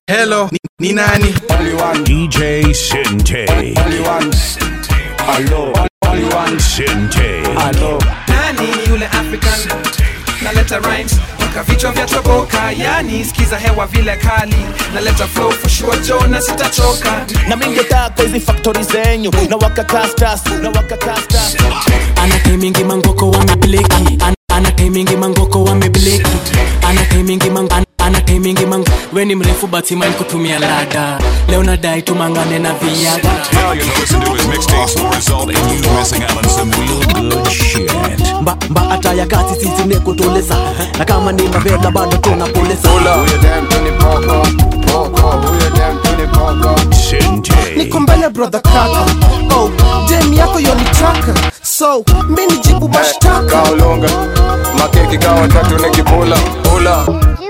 Hello, ni, ni nani? DJ Sinte. Sinte. Nani yule African? Naleta rhymes mpaka vichwa vya toboka, yani sikiza hewa vile kali. Naleta flow for sure Joe na sitachoka. na mingetaka hizi faktori zenyu na wakakastas na wakakastas ana taimingi mangoko wamebleki Ana- ana taimingi mangoko wamebleki ana taimingi mang an- ana taimingi mang we ni mrefu batiman kutumia lada leo nadai tumangane na viaga Tell you to listen to his mixtapes will result in you missing out on some real good shit. mba, mba hata ya kati sisi ni kutuleza na kama ni mavela bado tunapoleza Sinte. niko mbele brother kaka oh, dem yako yonitaka so mi nijibu mashtaka kaolonga makeki kawa tatu nikipula pula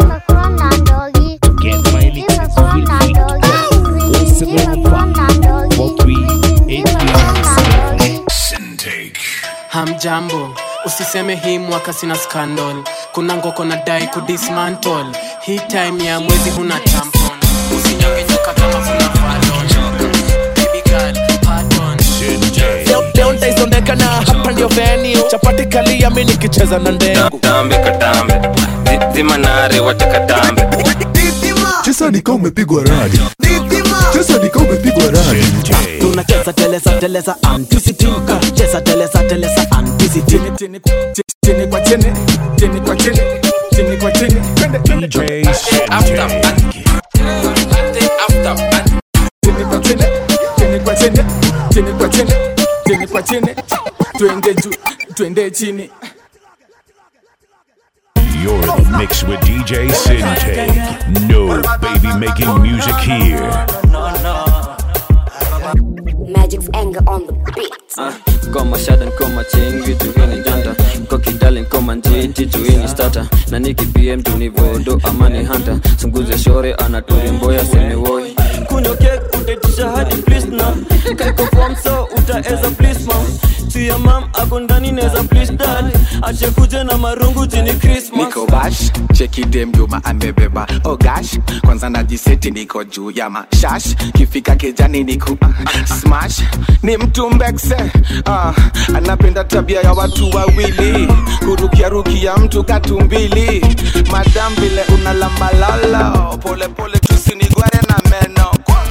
hamjambo usiseme hii mwaka sina scandal kuna ngoko na dai kudismantle hii time ya mwezi huna tampon usinyonge nyoka kama kuna fadon baby girl pardon Sinte. leo leo ndaisondekana hapa ndio venue chapati kalia mi nikicheza na ndengu tambe katambe Zi- zimanare wacha katambe chesa nika umepigwa radi chesa nika umepigwa radi Sinte. tunacheza teleza teleza antisitika cheza teleza teleza antisiti Chini chini kwa chini, chini kwa chini, chini kwa chini. Twende twende DJ after Sinte. chini kwa chini, chini kwa chini, chini kwa chini, chini kwa chini. Twende juu, twende chini. You're in the mix with DJ Sinte. No baby making music here. Magic's anger on the beat. koma shadan koma ching vitu hini janta kokidalin koma njiti tuini stata na niki pm tunivodo amani hanta sunguze shore anaturimboya semiwoi kunywa kek utaitisha hadi plisna kaiko fom so utaeza plisma tuya mam ako ndani neza plis dad ache kuje na marungu jini krismas niko bash cheki dem juma amebeba oh gosh kwanza najiseti niko juu ya mashash kifika kejani niku uh, smash ni mtu mbekse uh, anapenda tabia ya watu wawili kurukiarukia mtu katumbili madam vile unalambalalo polepole tusinigware na meno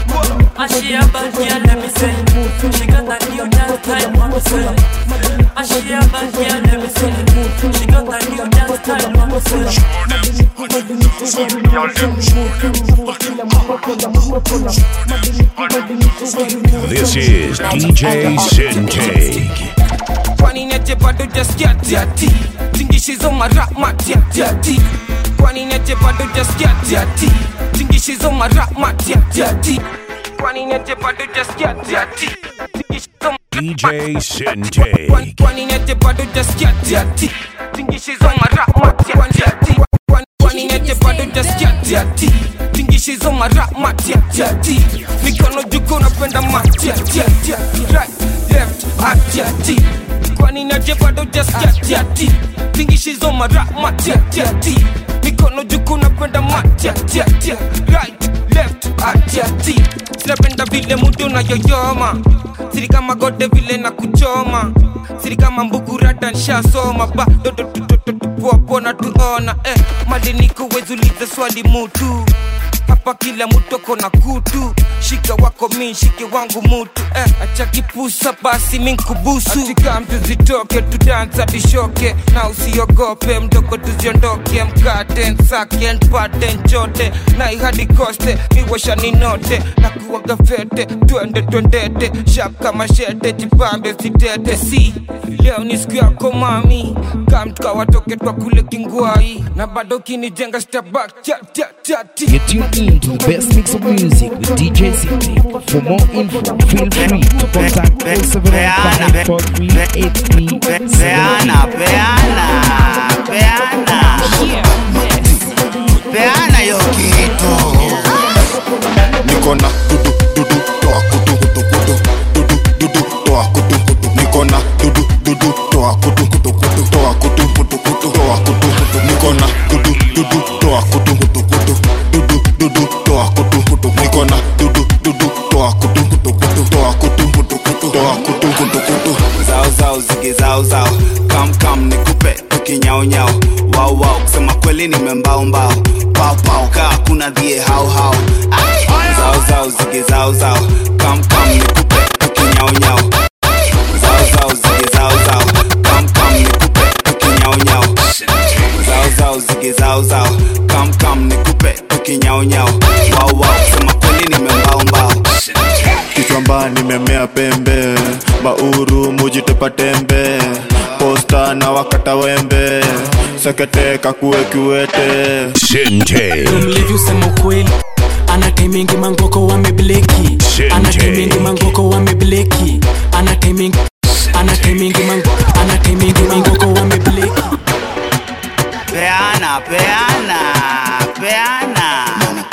This is DJ Sinte. kwani neje bado jaskia tiati tingishizo mara matiatiati kwani neje bado jaskia tiati tingishizo mara matiatiati kwani neje bado jaskia tiati tingishizo DJ Sinte. Kwani- kwani neje bado jaskia tiati tingishizo mara matiatiati Kwani- kwani neje bado jaskia tiati tingishizo mara matiatiati mikono juko napenda matiatiati right left atiati kwani neje bado jaskia tiati tingishizo mara matiatiati mikono juko napenda matiatiati right left atiati sinapenda vile mudo na yoyoma siri kama gode vile na kuchoma siri kama mbukurata nshasoma ba dodotupoapona tuona eh, maliniko wezulize swali mutu hapa kila mutu kona kutu shika wako mi shike wangu mutu eh, acha kipusa basi minkubusu atika mtu zitoke tudansa tishoke na usiogope mdogo tuziondoke mkate nsake npate nchote na ihadi koste miwasha ninote na kuwaga fete twende twendete shap kama shete jipambe sitete si leo ni siku yako mami kamtuka watoke twa kule kingwai na bado kinijenga stabak chatchatati Get tuned in to the best mix of music with DJ City. For more info, feel free to contact 0715 4383 Peana, peana, peana. Peana hiyo kitu. niko na dudu dudu toa kutu kutu kutu dudu dudu toa kutu kutu niko na dudu dudu toa kutu kutu kutu toa kutu kutu kutu toa kutu kutu niko na dudu dudu toa kutu kutu kutu dudu dudu toa kutu kuna dhie hao hao Ai! zao zao zige zao zao kam kam nikupe tukinyao nyao zao zao zige zao zao kam kam nikupe tukinyao nyao zao zao zige zao zao kam kam nikupe tukinyao nyao wao wao sema kweli nimembao mbao kichwamba nimemea pembe bauru mujitepa tembe posta na wakata wembe sekete kakue kiwete Sente. mlevi usema ukweli ana taimingi mangoko wamebleki ana taimingi mangoko wamebleki ana taimingi ana taimingi mango ana taimingi mangoko wamebleki peana peana peana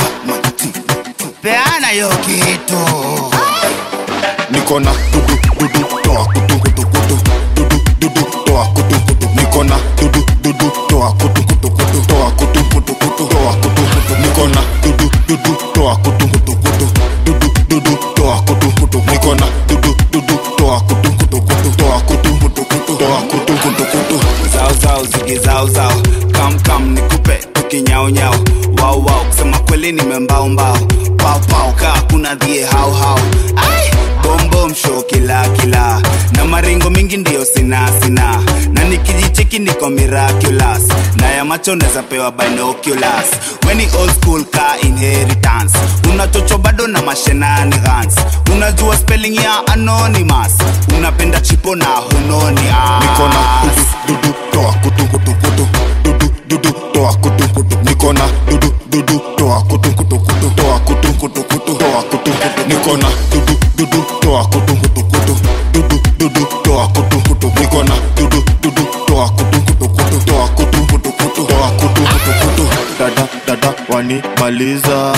peana yo kitu niko na dudu dudu toa kutu kutu kutu dudu dudu toa kutu kutu niko na dudu dudu toa kutu kutu kutu toa kutu kutu kutu toa kutu kutu niko na dudu dudu toa kutu kutu kutu dudu dudu toa kutu kutu niko na dudu dudu toa kutu kutu kutu toa kutu kutu kutu toa kutu kutu kutu zao zao zige zao zao kam kam nikupe tukinyao nyao wao wao kusema kweli nimembao mbao pao pao kaa kuna dhie hao hao Ai! bombom show kila kila na maringo mingi ndiyo sina sina na nikijicheki niko miraculous na ya macho neza pewa binoculars weni old school ka inheritance unachocho bado na mashenanigans unajua spelling ya anonymous unapenda chipo na hunoni niko na dudu dudu toa kutu kutu kutu dudu dudu toa kutu kutu niko na dudu dudu toa kutu kutu kutu toa kutu kutu kutu toa kutu kutu niko na dudu dudu toa kutu kutu kutu dudu dudu toa kutu kutu niko na dudu dudu toa kutu kutu kutu toa kutu kutu kutu toa kutu kutu kutu dada dada wanimaliza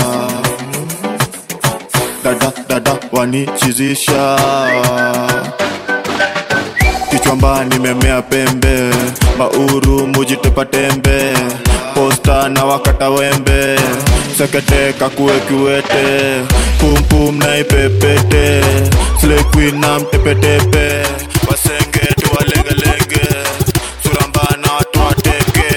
dada dada wanichizisha kichwamba nimemea pembe bauru mujitepa tembe posta na wakata wembe sekete kakue kiwete pumpum na ipepete slekwi na mtepetepe wasenge tuwalengelenge suramba na watu wateke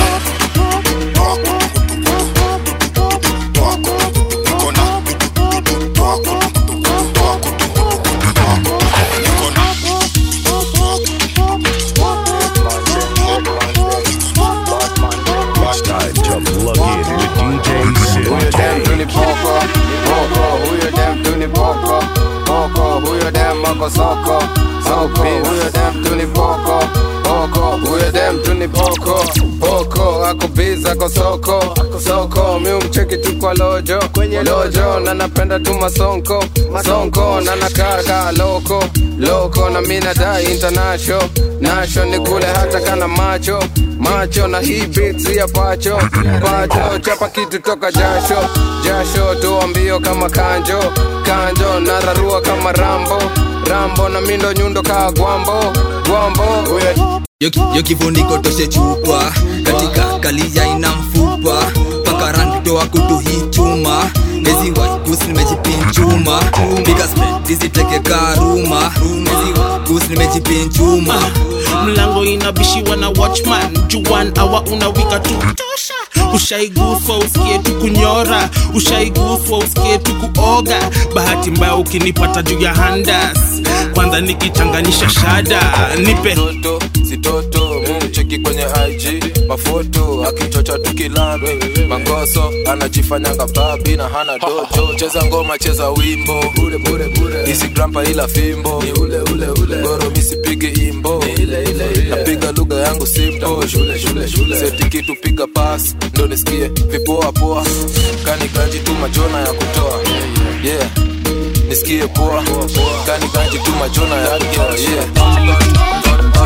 It's time to plug in with DJ Huyo dem tu ni Sente. poko poko, huyo dem tu ni poko poko, huyo dem ako soko soko, huyo dem tu ni poko poko, huyo dem tu ni poko poko, ako biz ako soko soko, mi umcheki tu kwa lojo kwenye lojo, na napenda tu masonko sonko, na nakaa kaa loko loko, na mi nadai international nasho ni kule hata kana macho macho na hii beats ya pacho pacho chapa kitu toka jasho jasho toa mbio kama kanjo kanjo nararua kama rambo rambo na mindo nyundo kaa gwambo gwambo huyo Yo- yo kifuniko toshe chupa katika kalija ina mfupa paka rangi toa kutu hii chuma mezi waikus nimejipinchuma piga spread zisiteke karuma mezi waikus nimejipinchuma mlango inabishiwa na watchman juan awa unawika tu tosha ushaiguswa usikie tu kunyora ushaiguswa usikie tu kuoga bahati mbaya ukinipata juu ya handas kwanza nikichanganisha shada nipe toto si toto mumcheki kwenye ig mafoto akichocha tukilambe mangoso anajifanyanga babi na hana doto cheza ngoma cheza wimbo isigrampa ila fimbo goro misipige imbo napiga lugha yangu simpo seti kitu piga pas ndo nisikie vipoa poa kanikanji tu majona ya kutoa yeah nisikie poa kanikanji tu majona ya kutoa yeah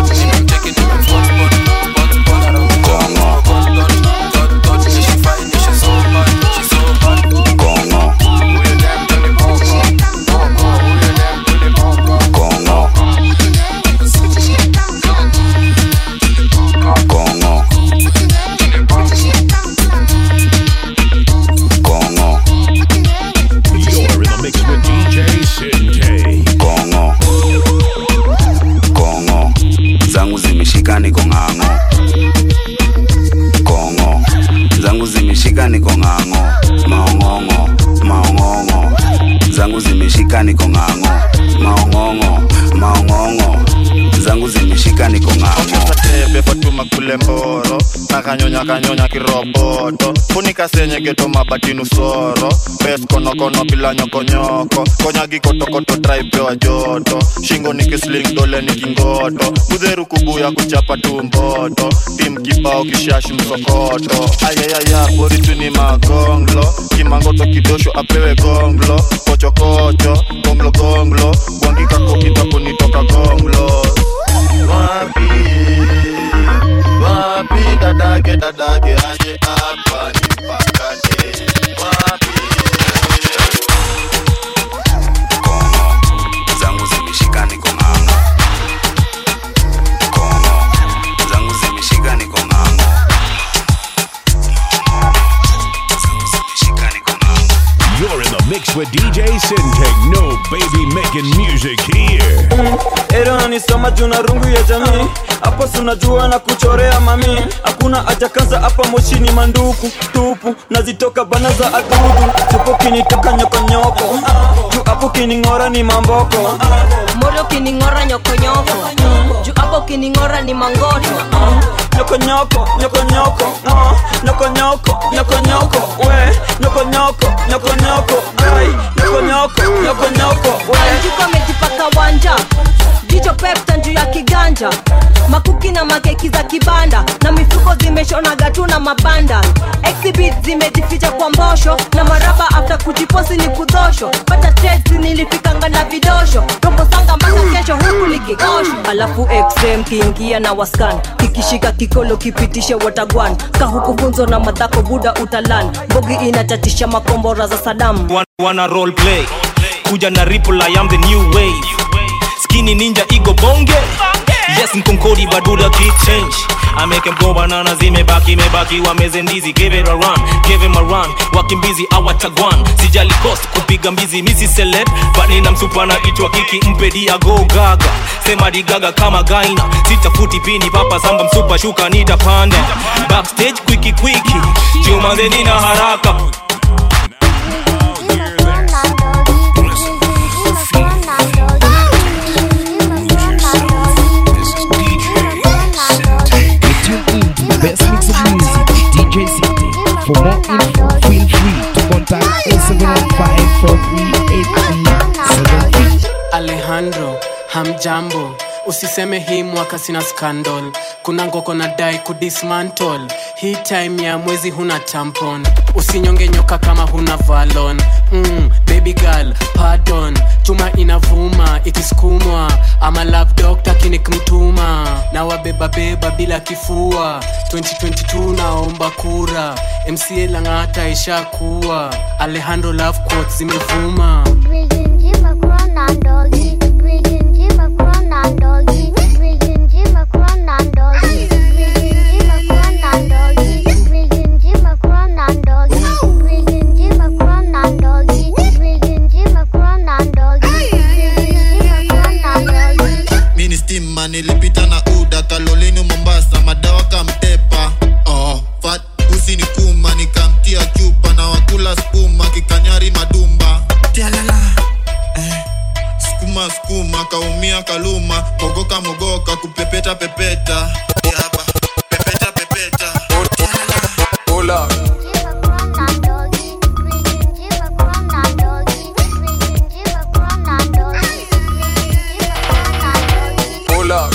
You're in the mix with DJ Sente. kongo kongo zangu zimeshika niko ng'ang'o kanyonya kanyonya kiroboto funika senye geto mabatinu soro bes konokono bila nyokonyoko konyagi kotokoto traipewa joto shingo nikisling dole nikingoto budheru kubuya kuchapa tumboto tim kibao kishashi msokoto ayayaya boritu ni magonglo kimangoto kidosho apewe gonglo kochokocho gonglo gonglo gwangikako kitakunitoka gonglo wapi wapi dadake dadake aje hapa nipakane wapi zangu zimeshika niko ng'ang'o kono zangu zimeshika niko ng'ang'o You're in the mix with DJ Sintek. No baby making music here. Era nanisoma juu na rungu ya jamii hapo sunajua na kuchorea mami hakuna haja kanza hapa moshini manduku tupu nazitoka bana za adudu tupo kinitoka nyokonyoko juu hapo kining'ora ni mamboko mori ukining'ora nyokonyoko juu hapo ukining'ora ni mangoto nyokonyoko nyokonyoko ah, nyokonyoko nyokonyoko we nyokonyoko nyokonyoko ai nyokonyoko nyokonyoko we anjiko amejipaka wanja jicho pepta juu ya kiganja makuki na makeki za kibanda na mifuko zimeshonaga tu na mabanda exhibit zimejificha kwa mbosho na maraba after kujiposi ni kudhosho pata testi nilifikanga na vidosho rombo sanga mpaka kesho huku likikosho alafu xm kiingia na waskan kikishika kikolo kipitishe watagwan kahukufunzo na madhako buda utalan bogi inatatisha makombora za sadamu Wan- wana role play kuja na ripple i am the new wave skinny ninja igo bonge yes mkonkodi baduda keep change I make them go banana zimebaki mebaki wameze ndizi give it a run give him a run wakimbizi awatagwan sijali cost kupiga mbizi misi celeb but nina msupana itwa kiki mpedi ago gaga sema digaga kama gaina sitafuti pini papa samba msupa shuka nitapanda backstage kwiki kwiki chumanze nina haraka The best mix of music with DJ City. For more info, feel free to contact 0715438373. alejandro hamjambo usiseme hii mwaka sina scandal kuna ngoko na dai kudismantle hii time ya mwezi huna tampon usinyonge nyoka kama huna valon mm, baby girl pardon chuma inavuma ikisukumwa ama love doctor kinikmtuma na wabebabeba bila kifua 2022 naomba kura mca lang'ata ishakuwa alejandro love quotes zimevuma mini stima nilipita na uda kalolini mombasa madawa kamtepa oh, fat usi ni kuma nikamtia chupa na wakula skuma kikanyari madumba Tialala. Eh, skuma skuma kaumia kaluma mogoka mogoka kupepeta pepeta Yaba, pepeta pepeta Pull up. Pull up.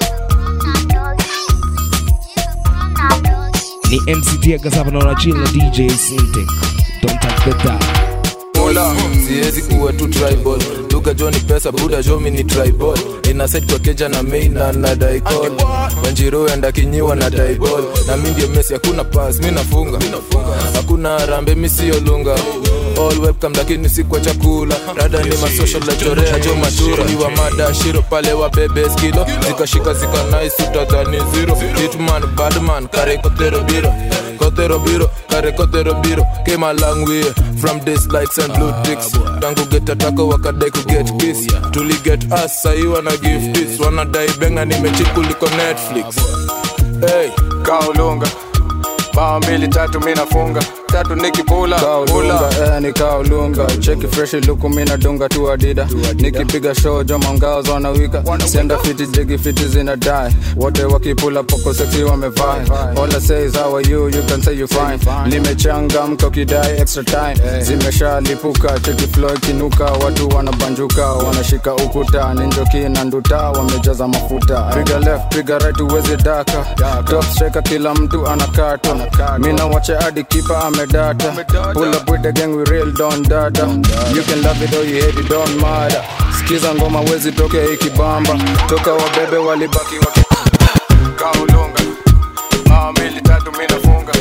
Ni MCT Agasapa na chill na DJ Sintek. Don't touch the dial. Mola, siwezi kuwa tu tribal duka jo ni pesa buda jo mi ni tribal ina set kwa keja na main na na daikol wanjiro enda kinyiwa na daibol na mi ndio mesi hakuna pass mi nafunga hakuna rambe mi sio lunga all webcam lakini si kwa chakula rada ni masocial la chorea jo matura iwa mada shiro pale wa bebe skilo zikashika zika nice utadhani zero hitman badman kare kotero biro kotero biro kare kotero biro came a long way from this likes and blue ticks tangu get atako wakadai ku get kiss tuli get us sahi wana give this wanadai benga nimechikuliko netflix hey kaulunga bao mbili tatu mi nafunga tatu nikipula kaulunga eh, ni kaulunga cheki freshi luku mina dunga tu adida nikipiga show joma ngao zonawika senda fiti jigi fiti zina die wote wakipula poko seksi wamevai all I say is how are you you can say you fine nimechangamka ukidai extra time zimeshalipuka cheki flow ikinuka watu wanabanjuka wanashika ukuta ninjoki na nduta wamejaza mafuta piga left piga right uwezi daka top striker kila mtu anakata mina wache hadi kipa amedata pull up with the gang we real don data you can love it or you hate it don't matter sikiza ngoma wezi toke ikibamba toka wabebe walibaki waki kaulunga mama mbili tatu mina funga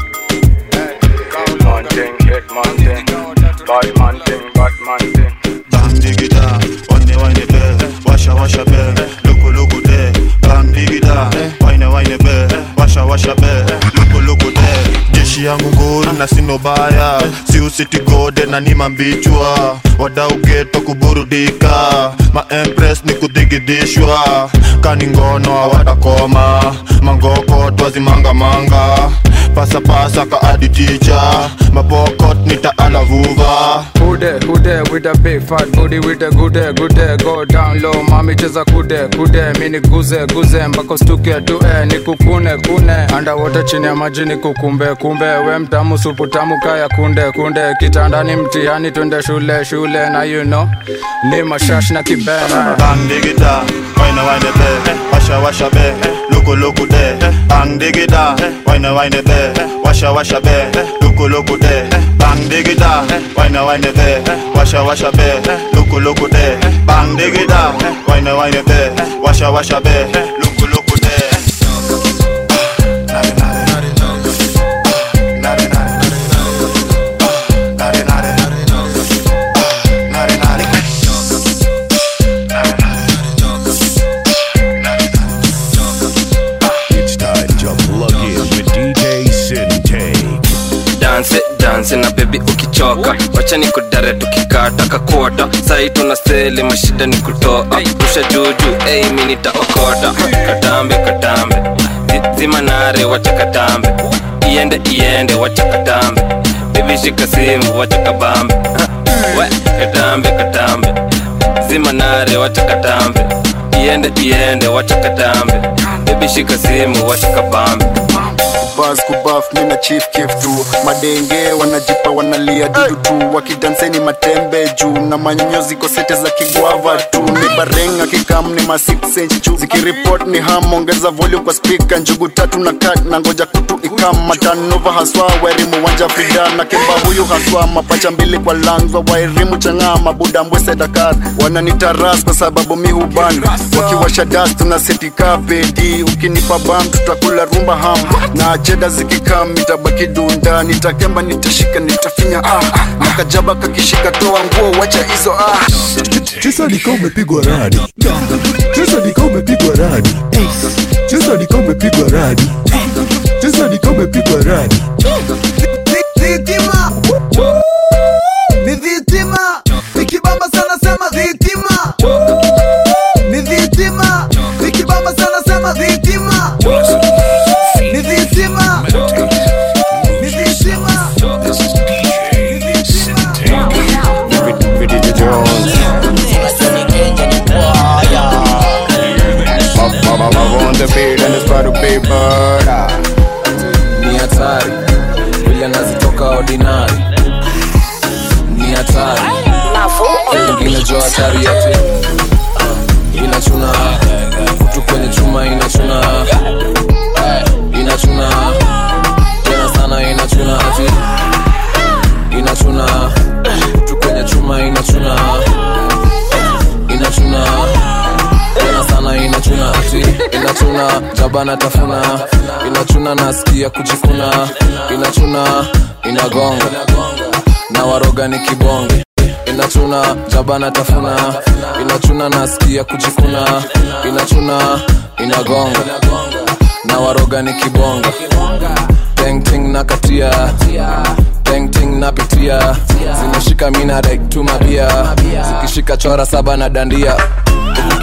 Bang digida, wine wine be, washa washa be, luku luku de. Bang digida, wine wine be, washa washa be, luku luku de. Jeshi yangu nguru na sino baya, si usiti gode na ni mambichwa. Wadau geto kuburudika, ma empress ni kudigidishwa. Kani ngono hawatakoma, mangoko twazimanga manga. Pasa pasa ka adi teacher, mapokot nitaalavuva. Who there, who there with a big fat booty with a good day, good day, go down low, mami cheza kude, kude, mini guze, guze, mpaka stuke tu eh, nikukune, kune, underwater chini ya maji nikukumbe, kumbe, we mtamu supu tamu kaya kunde, kunde, kitandani mtihani twende shule, shule, na you know, ni mashash na kibena. Bang digida, wine wine be, washa washa be, luku luku de. Bang digida, wine wine be, washa washa be, luku luku de. Bang digida, wine wine be, washa washa be, luku luku de. Bang digida, wine wine be, washa washa be, luku luku de. It's time to plug in with DJ Sintake. danse danse na bebi ukichoka wacha ni kudare tukikata kakota sai tuna seli mashida ni kutoa rusha juju ei mi nitaokota katambe katambe Zi- zima nare wacha katambe iende iende wacha katambe bebi shika simu wacha kabambe Ha, we katambe katambe zima nare wacha katambe iende iende wacha katambe bebi shika simu wacha kabambe bas kubaf mina chief kif tu madenge wanajipa wanalia dudu tu wakidanseni matembe juu na manyonyo ziko sete za kigwava tu ni barenga kikam ni ma 6 inch juu zikiripot ni ham ongeza volume kwa speaker njugu tatu na kat na ngoja kutu ikam matanova haswa wairimu wanja frida na kemba huyu haswa mapacha mbili kwa langwa wairimu chang'aa mabuda mbwese dakar wananitaras kwa sababu mi huban wakiwasha das tuna setika pedi ukinipa bam tutakula rumba ham na cheda zikikam itabaki dunda nitakemba nitashika nitafinya ah na kajaba kakishika toa nguo wacha hizo ah cheza nika umepigwa radi cheza nika umepigwa radi cheza nika umepigwa radi cheza nika umepigwa radi Dhitima ni dhitima, ikibamba sana sema dhitima ni dhitima, ikibamba sana sema dhitima ni dhitima ni dhitima on the beat and it's about to be murder. ni hatari vile nazitoka ordinary ni hatari ingine jo hatari yote inachuna kutu kwenye chuma inachuna inachuna tena sana inachuna ati inachuna kutu kwenye chuma inachuna inachuna tena sana inachuna ati inachuna jabana tafuna inachuna nasikia kujikuna inachuna inagonga na waroga ni kibonge inachuna jabana tafuna inachuna nasikia kujikuna inachuna inagonga na waroga ni kibonga tengting na katia tengting napitia zimeshika mina like tumabia zikishika chora saba na dandia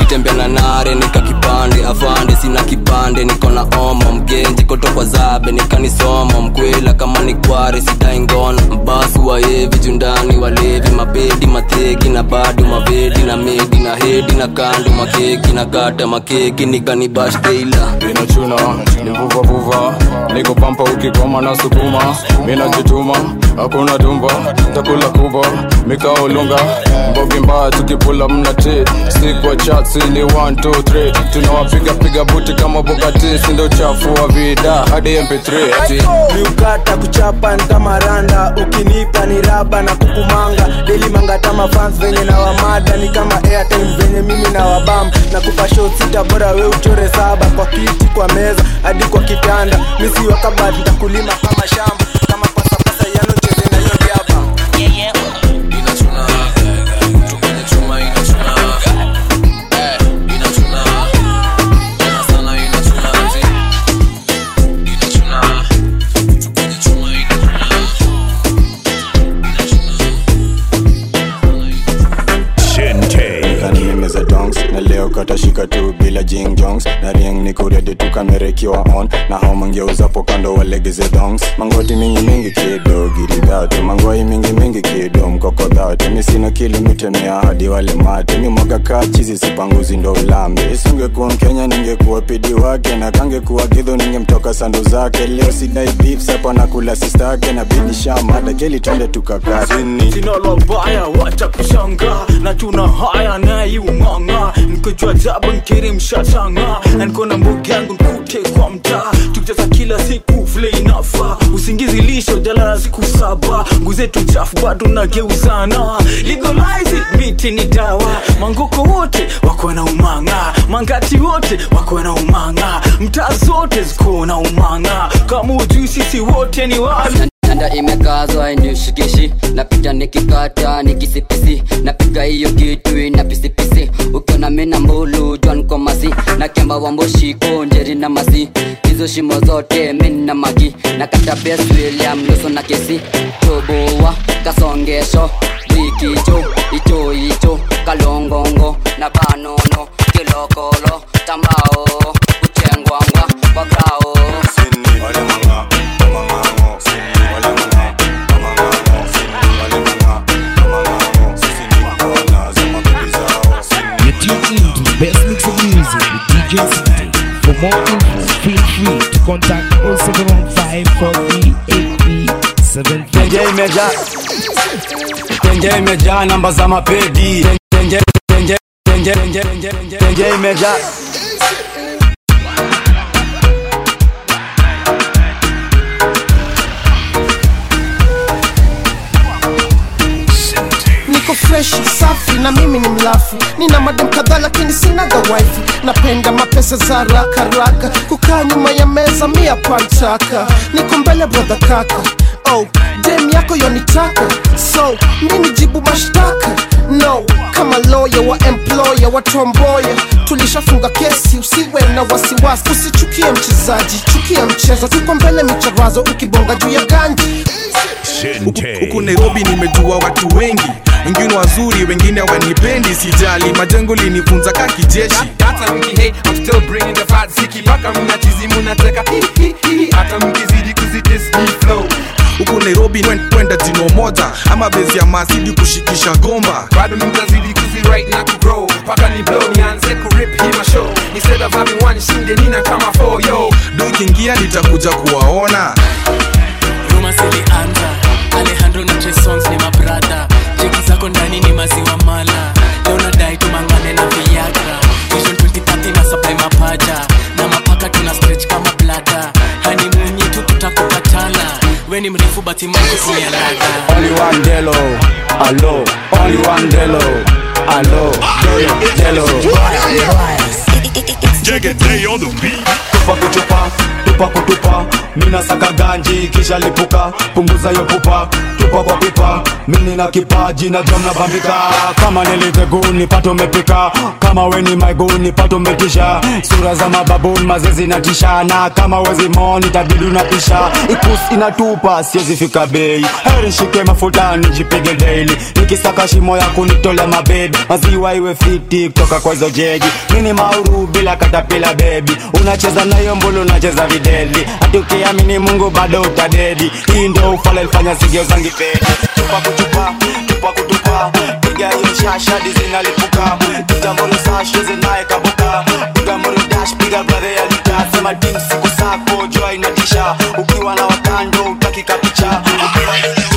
kutembea na nare nika kipande afande sina kipande niko na omo mgenji koto kwa zabe nikanisoma mkwela kama ni kware sitaingona mbasu waevi jundani walevi mabedi mateki na bado mavedi na medi na hedi na kando makeki na kata makeki nikanibashteila inachuna nivuvavuva niko pampa ukikoma na sukuma minajituma hakuna dumba takula kuba mikaolunga mbogi mbaya tukipula mnati sikwa chatsi ni 123 tunawapiga piga buti kama bokati sindo chafu wa vida hadi mp3 ati miukata kuchapa ntamaranda ukinipa ni raba na kukumanga deli mangata mafans venye na wamada ni kama airtime venye mimi na wabam na kupa show sita bora we uchore saba kwa kiti kwa meza hadi kwa kitanda misi wakabati ntakulima kama shamba kama pasapasa yano cheze na yo diaba kanimeza dongs na leo katashika tu bila jing jongs na rieng ni kuredi tu kamerekiwa on na hao mangeuzapo kando walegeze dongs mangoti mingi mingi kido giridhatu mangoi mingi mingi kido mkokodhatu mi sina kilimitemea hadi wale mate mi mwaga kaa chizi sipanguzi ndo ulambe isingekuwa mkenya ningekuwa pidi wake na kangekuwa gidho ningemtoka sandu zake leo sidai beef sapa na kula sistake na bidi shamada keli twende tukakazini sina la baya wacha kushanga na tuna haya naiung'ang'a nikojua jaba nkiri mshatanga na niko na mbogi yangu nkute kwa mtaa tukicheza kila siku vile inafa usingizi lisho jalala siku saba nguzetu chafu bado nageuzana legalize it, miti ni dawa mangoko wote wako na umanga mangati wote wako na umanga mtaa zote ziko na umanga kama ujui sisi wote ni wali nanda imekazwa inishikishi napita nikikata nikisipisi napiga hiyo kitu ina pisipisi ukiona mina mbulu jwan komasi na kemba wamboshiko njeri na masi hizo shimo zote mina magi na kata bes william luso na kesi toboa kasongesho rikicho icho icho kalongongo na banono kilokolo tambao kuchengwangwa wakrao You're tuned in to the best mix of music with DJ City. For more info, feel free to contact 0715 tenje imejaa tenje imejaa namba za mapedi tenje tenje tenje tenje tenje tenje imejaa niko fresh safi na mimi ni mlafi nina madem kadhaa lakini sinaga wifi napenda mapesa za haraka haraka kukaa nyuma ya meza mia pantaka niko mbele brodha kaka oh dem yako yonitaka so mini jibu mashtaka no kama lawyer wa employer watomboya tulishafunga kesi usiwe na wasiwasi usichukie mchezaji chukia mchezo tuko mbele micharazo ukibonga juu ya ganji huku nairobi nimejua watu wengi wengine wazuri wengine wanipendi sijali majengo linifunza ka kijeshi hata mkihate I'm still bringing the fat siki mpaka mnachizi munateka hi, hi, hi. hata mkizidi kuzitis hii flow huku nairobi kwen- kwenda jino moja ama bezi ya masidi kushikisha gomba bado mtazidi kuziwrite na kugrow mpaka ni blow nianze kurip hii mashow instead of having one shinde nina kama four yo do ikiingia nitakuja kuwaona ruma zilianza alejandro na Trey Songz ni mabrada jeki zako ndani ni maziwa mala leo nadai tumangane na viagra vision 2030 na supply mapaja na mapaka tuna stretch kama blada honeymoon yetu tutakupatana we ni mrefu bati mambo si ya ladha only one delo alo only one delo alo delo delo Jegede on the beat. tupa kuchupa tupa kutupa mina saka ganji kisha lipuka punguza yo pupa tupa kwa pipa mini na kipaji na jom na bambika kama niliteguni pato mepika kama weni maiguni pato metisha sura za mababuni mazezi na tisha na kama wezi moni tabidi unapisha ikus inatupa siwezi fika bei heri shike mafuta nijipige daily nikisaka shimo ya kunitola mabebi maziwa iwe fiti kutoka kwa hizo jeji mini mauru bila katapila bebi unacheza nayo mbulu unacheza videli hati ukiamini mungu bado utadedi hii ndo ufala ilifanya sigeo zangi pedi tupa kutupa tupa kutupa piga hiyo shashadi zinalipuka kitamuru sasho zinaye kabuka piga muru dash piga brother ya lita sema tim siku sako jua inatisha ukiwa na wakando utakika picha ukiwa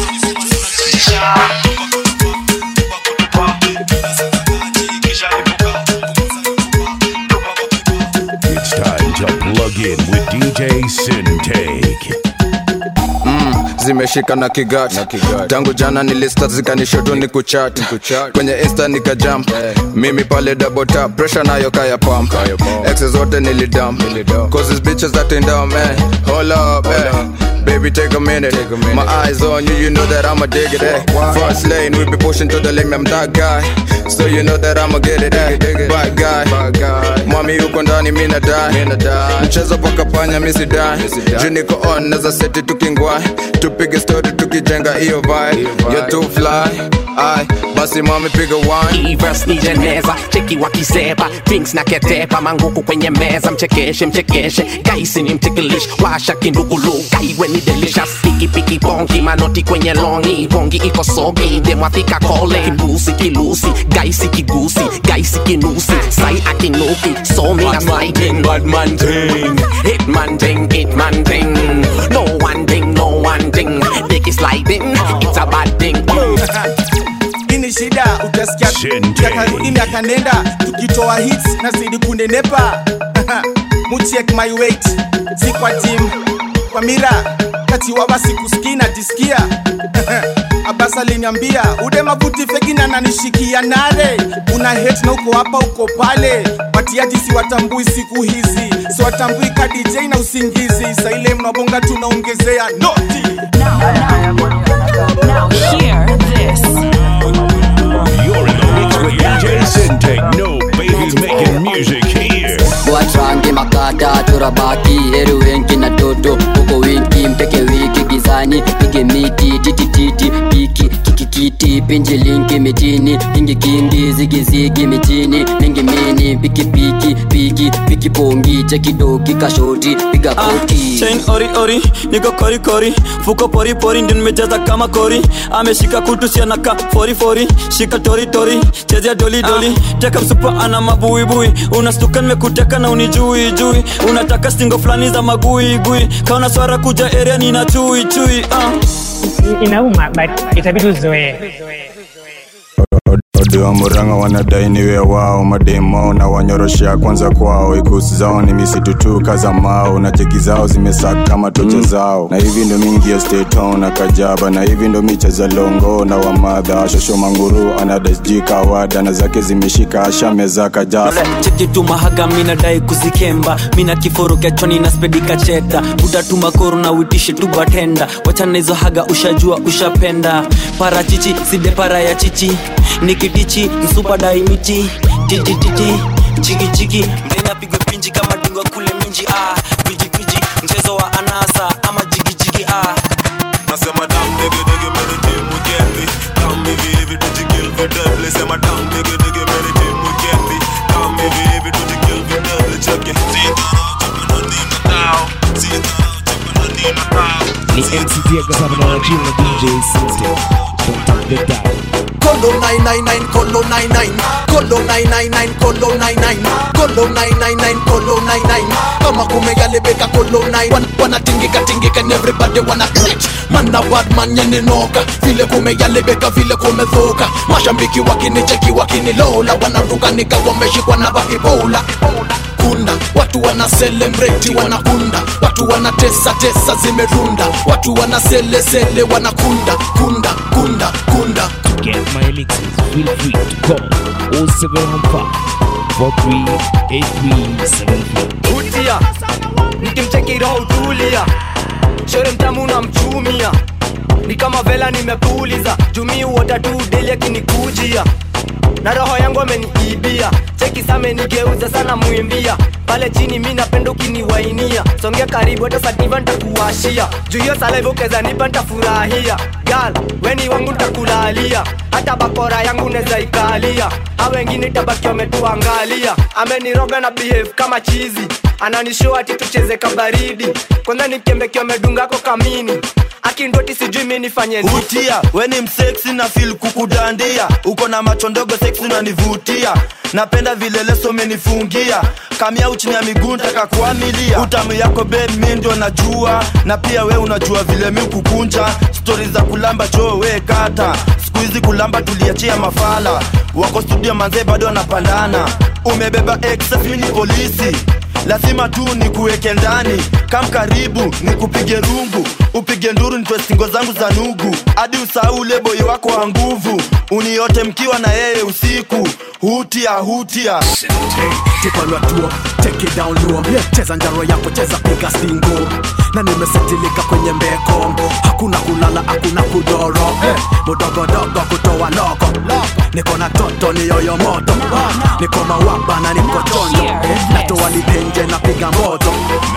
It's time to plug in with DJ Sintake. mm, zimeshika na kigat tangu jana nilista zikanishoto ni kuchat kwenye insta nikajump mimi pale double tap pressure nayo kaya pump exe zote nilidump causes bitches that ain't down man hold up eh. Baby, take a minute. My eyes on you, you know that I'ma dig it. Eh. First lane, we be pushing to the lane, I'm that guy. So you know that I'ma get it. Eh. Bad guy. Mwami yuko ndani, mina die. Mchezo paka panya, misi die. Juu niko on, naza seti tukingwai. Tupige story, tukijenga hiyo vibe. You're too fly. Ay, basi mami piga wine. Verse ni jeneza cheki wakiseba drinks na ketepa manguku kwenye meza mchekeshe mchekeshe gaisi ni mtikilish washa kindugulu gaiwe ni delicious piki piki bongi manoti kwenye longi bongi iko sogi demwathika kole kibusi kilusi gaisi kigusi gaisi kinusi sai akinuki so me a sliding bad man ting hit man ting hit man ting no one thing no one thing dick is sliding it's a bad thing ini shida utasikia yakarudi miaka nenda tukitoa hits na zidi kunenepa muchek my weight si kwa tim kwa mira kati wa basi kusikia najisikia abas aliniambia ude mavuti fegi na nanishikia nare una hate na uko hapa uko pale watiaji si watambui siku hizi si watambui ka dj na usingizi saile mnabonga tunaongezea noti Hear this. You're in the mix with DJ Sintake. No babies making music here. watrange makata turabaki heri wengi na toto huko wingi mteke wiki gizani pige miti titititi piki kikikiti pinji linki mitini kingi kingi zigizigi mitini mingi mini piki piki piki piki pongi chekidoki kashoti piga koti chain ori ori niko kori kori fuko pori pori ndio nimejaza kama kori ameshika kutu sianaka fori fori shika tori tori chezea doli doli teka msupa ana mabuibui unastuka nimekuteka na unijui jui unataka stingo fulani za magui gui kaona swara kuja area nina chui chui uh. inauma but itabidi uzoee ode wa muranga wanadai niwe wao mademo na wanyoroshea kwanza kwao ikusi zao ni misitu tu kaza mao na cheki zao zimesaka kama tocha zao na hivi ndo mingi ya steton na kajaba na hivi ndo micheza longo na wamadha shosho manguru anadasji kawada na zake zimeshika ashameza kajaba cheki tu mahaga minadai kuzikemba mina kiforo kiachoni na spedika cheta utatuma koro na uitishe tu batenda wachana hizo haga ushajua ushapenda parachichi side para ya chichi nikitichi msupa daimichi titititi chikichiki mdena pigwe pinji kama dingwa kule minji ah pijipiji mchezo wa anasa ama jigijigi ah nasema dam dege dege mere team weekendi dam hivi hivi tujikill vidable sema dam dege dege mere team weekendi dam hivi hivi tujikill vidable check it Ni MC Diego Sabana na Chill na DJ Sintake. Don't tap the dial. Kolo 999 Kolo 99 Kolo 999 Kolo 99 Kolo 999 Kolo 99 Kama kumegalebeka Kolo 9 Wan- Wanatingika tingika and everybody wana glitch Mana bad man yaninoka Vile kumegalebeka vile kumedhoka Mashambiki wakinicheki wakinilola Wanaruka nika wameshikwa na bakibola kunda watu wana celebrate wanakunda watu wana tesa tesa zimerunda watu wana sele sele wanakunda kunda kunda kunda To get my elixirs, feel free to call 0715 438374. nikimcheki roho utulia shere mtamu na mchumia ni kama vela nimepuliza jumii uota tu deli akinikujia na roho yangu ameniibia cheki samenigeuza sana mwimbia pale chini mi napenda ukiniwainia songea karibu hata sativa ntakuwashia juu hiyo salaiva ukeza nipa ntafurahia gal weni wangu ntakulalia hata bakora yangu neza ikalia ha wengine tabaki wametuangalia ameniroga na behave kama chizi ananishow ati tucheze kabaridi kwanza nikembeki amedungako kamini akindoti sijui mi nifanye nini. utia weni mseksi na fil kukudandia uko na macho ndogo seksi unanivutia napenda vile leso umenifungia kamia uchini ya miguu ntaka kuamilia utamu yako be mi ndio najua na pia we unajua vile mi kukunja stori za kulamba joo we kata siku hizi kulamba tuliachia mafala wako studio manzee bado wanapandana umebeba excess mi ni polisi lazima tu nikuweke ndani kam karibu nikupige rungu upige nduru nitwe singo zangu za nugu hadi usahau ule boi wako wa nguvu uniote mkiwa na yeye usiku hutia hutia tipalwatua take it down low cheza njaro yako cheza piga stingo na nimesetilika kwenye mbeko hakuna kulala hakuna kudoro eh, mudogodogo kutoa loko niko na toto ni yoyo moto niko mawaba na niko chondo natoa lipenje na piga moto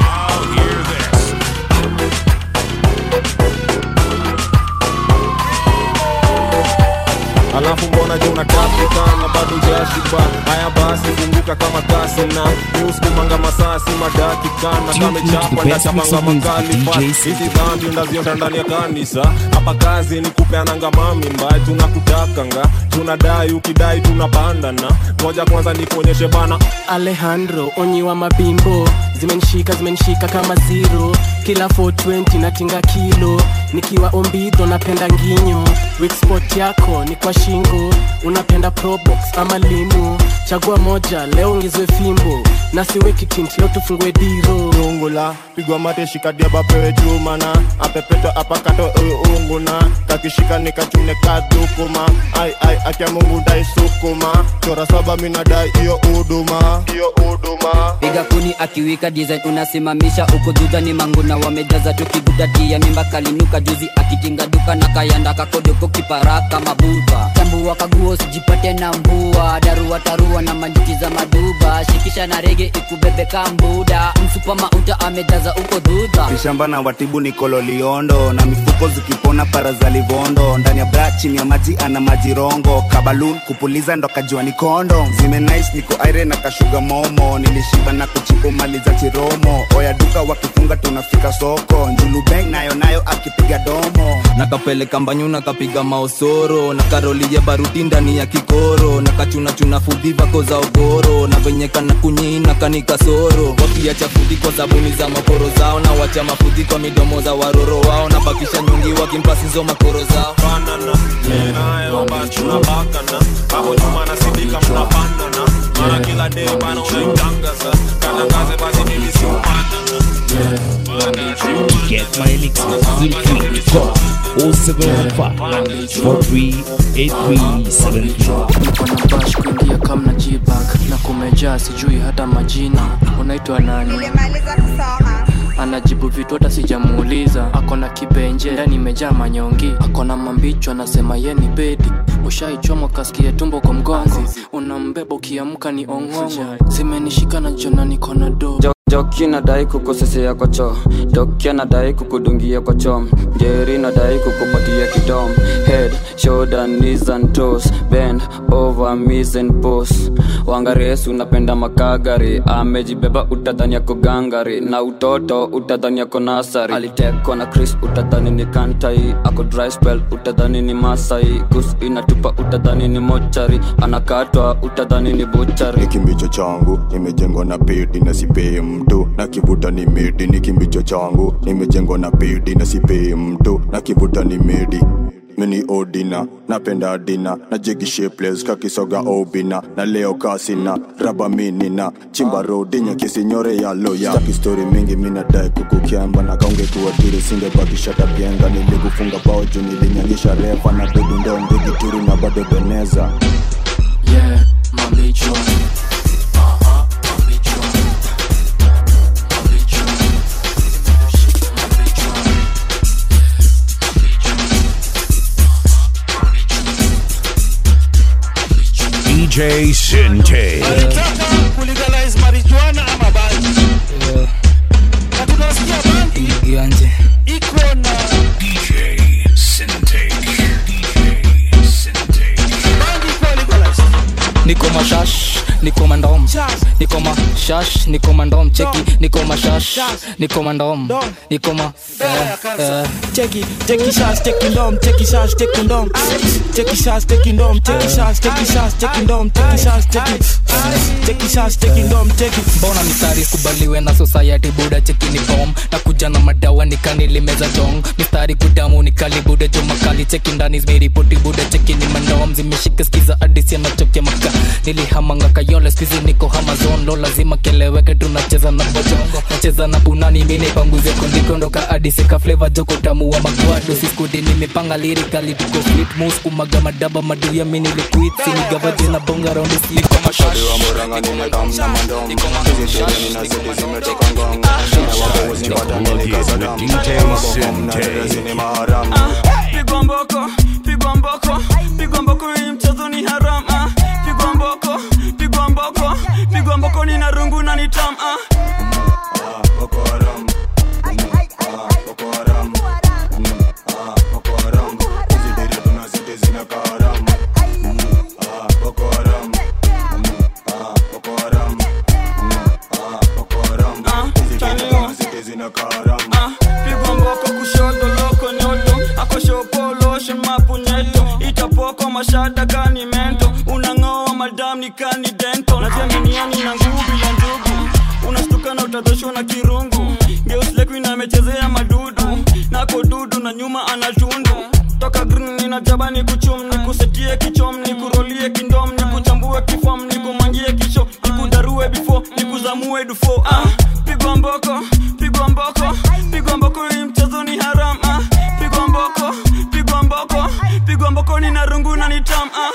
alafu mbona je unatapika na bado jashiba haya basi funguka kama kasi na niusikumanga masasi madakika na Tune into the kamechapa best mix ndachapanga of music makali with pa DJ hizi dhambi ndaziota ndani ya kanisa hapa kazi ni kupeananga mami mbaya tunakutakanga tunadai ukidai tunapandana moja kwanza nikuonyeshe bana alejandro onyi wa mabimbo zimenishika zimenishika kama zero kila 420 natinga kilo nikiwa ombidho napenda nginyo wikspot yako ni kwa shingo unapenda probox ama limu chagua moja leo ongezwe fimbo na siweki tint leo tufungue diro rungula pigwa mate shikadia bapewe chumana apepetwa apakato unguna kakishika nikachune kadhukuma ai ai akia mungu dai sukuma chora saba minadai iyo uduma iyo uduma piga kuni akiwika design unasimamisha uko juda ni manguna wamejaza tukigudatia mimba kalinuka juzi akitinga duka na kayanda kakodoko kiparaka mabuba tambua kaguo sijipate na mbua darua tarua na manjuki za maduba shikisha na rege ikubebe kambuda msupa mauta amejaza uko dhudha vishamba na watibu ni kololiondo na mifuko zikipona para za livondo ndani ya bra chini ya maji ana majirongo kabalun kupuliza ndo kajua ni kondo zime nice niko aire na kashuga momo nilishiba na kuchipo mali za chiromo oya duka wakifunga tunafika soko njulubeng nayo nayo akipiga domo nakapeleka mbanyu nakapiga maosoro na karolie baruti ndani ya kikoro na kachunachuna fudhi vako za ogoro na venye kana kunyina kanikasoro wakiacha fudhi kwa sabuni za makoro zao na wacha mafudhi kwa midomo za waroro wao na bakisha nyungi wakimpasizo makoro zao banana nayo basi tunabakana hapo nyuma nasidika mnapandana mara kila day bana unaitangaza katangaze basi mimi si Get my mix feel free to call 0715 438373 bash kuingia kam na jibak na kumejaa sijui hata majina unaitwa nani anajibu vitu hata sijamuuliza akona kibenje ndani imejaa manyongi akona mambicho anasema ye ni bedi ushaichomwa kaskie tumbo kwa mgongo unambeba ukiamka ni ong'ongo zimenishika na jona niko na do joki nadai kukosesea kwa choo doki anadai kukudungia kwa chom jeri nadai kukupatia kidom head shoulder knees and toes bend over knees and pose wangaresu unapenda makagari amejibeba utadhani yako gangari na utoto utadhani yako nasari alitekwa na chris utadhani ni kantai ako dry spell utadhani ni masai gus inatupa utadhani ni mochari anakatwa utadhani ni buchari ni kimbicho changu nimejengwa na pedi na sipei mtu na kivuta ni midi ni kimbicho changu nimejengwa na pedi na sipei mtu na kivuta ni midi mini odina napenda dina na jigi shapeless kakisoga obina na leo kasina raba minina chimba rodinya kisinyore ya loya staki story mingi minadai kukukyamba na kaungekuwa tiri singebakishata pienga nilikufunga bao juu nilinyangisha refa na dudu ndo mbigi turi na bado beneza yeah mambicho DJ Sinte. kulegalize marijuana ama bangi na tunasikia bangi Ianje. iko na DJ Sinte. bangi iko legalized niko mashash niko mandom niko mashash niko mandom cheki niko mashash niko mandom niko ma eh, eh. Cheki, cheki shots, cheki ndom, cheki shots, cheki ndom. Cheki shots, cheki ndom, cheki shots, cheki shots, cheki ndom, cheki shots, cheki. Cheki shots, cheki ndom, cheki. mbona mistari kubaliwe na society buda cheki ni bom na kuja na madawa nikanilimeza jong mistari kudamu nikalibuda jo makali cheki ndani zimeripoti buda cheki ni mandom zimeshika skiza adisi anachokia maka nilihamanga kayole skizi niko hamazon lo lazima keleweke tunacheza na bojongo nacheza na punani mine panguze kundikondoka adisi ka flavor joko tamu wa magwado siskudi nimepanga lirikali tuko fit mus kumaga madaba maduya mini liquid sinigavaje na bonga raundi siko mashash Pigwa mboko, pigwa mboko, pigwa mboko hii mchezo ni haram ah. Pigwa mboko, pigwa mboko, pigwa mboko ni na rungu na ni tam ah. Ah, pigwa mboko kushoto loko nyoto akoshopoloshe mapunyeto itapoko mashada kani mento unang'oa madam ni kani dento najiaminiani na nguvu ya njugu unastuka na utadhoshwa na kirungu geuslekuina amechezea madudu nako dudu na nyuma anatundu toka green ninajaba ni kuchum ni kusetie kichom ni kurolie kindom ni kuchambue kifom ni kumangie kisho ni kudarue bifo ni kuzamue dufo ah, pigwa mboko pigwa mboko pigwa mboko hii mchezo ni haram ah, pigwa mboko pigwa mboko pigwa mboko ni na rungu na ni tam ah.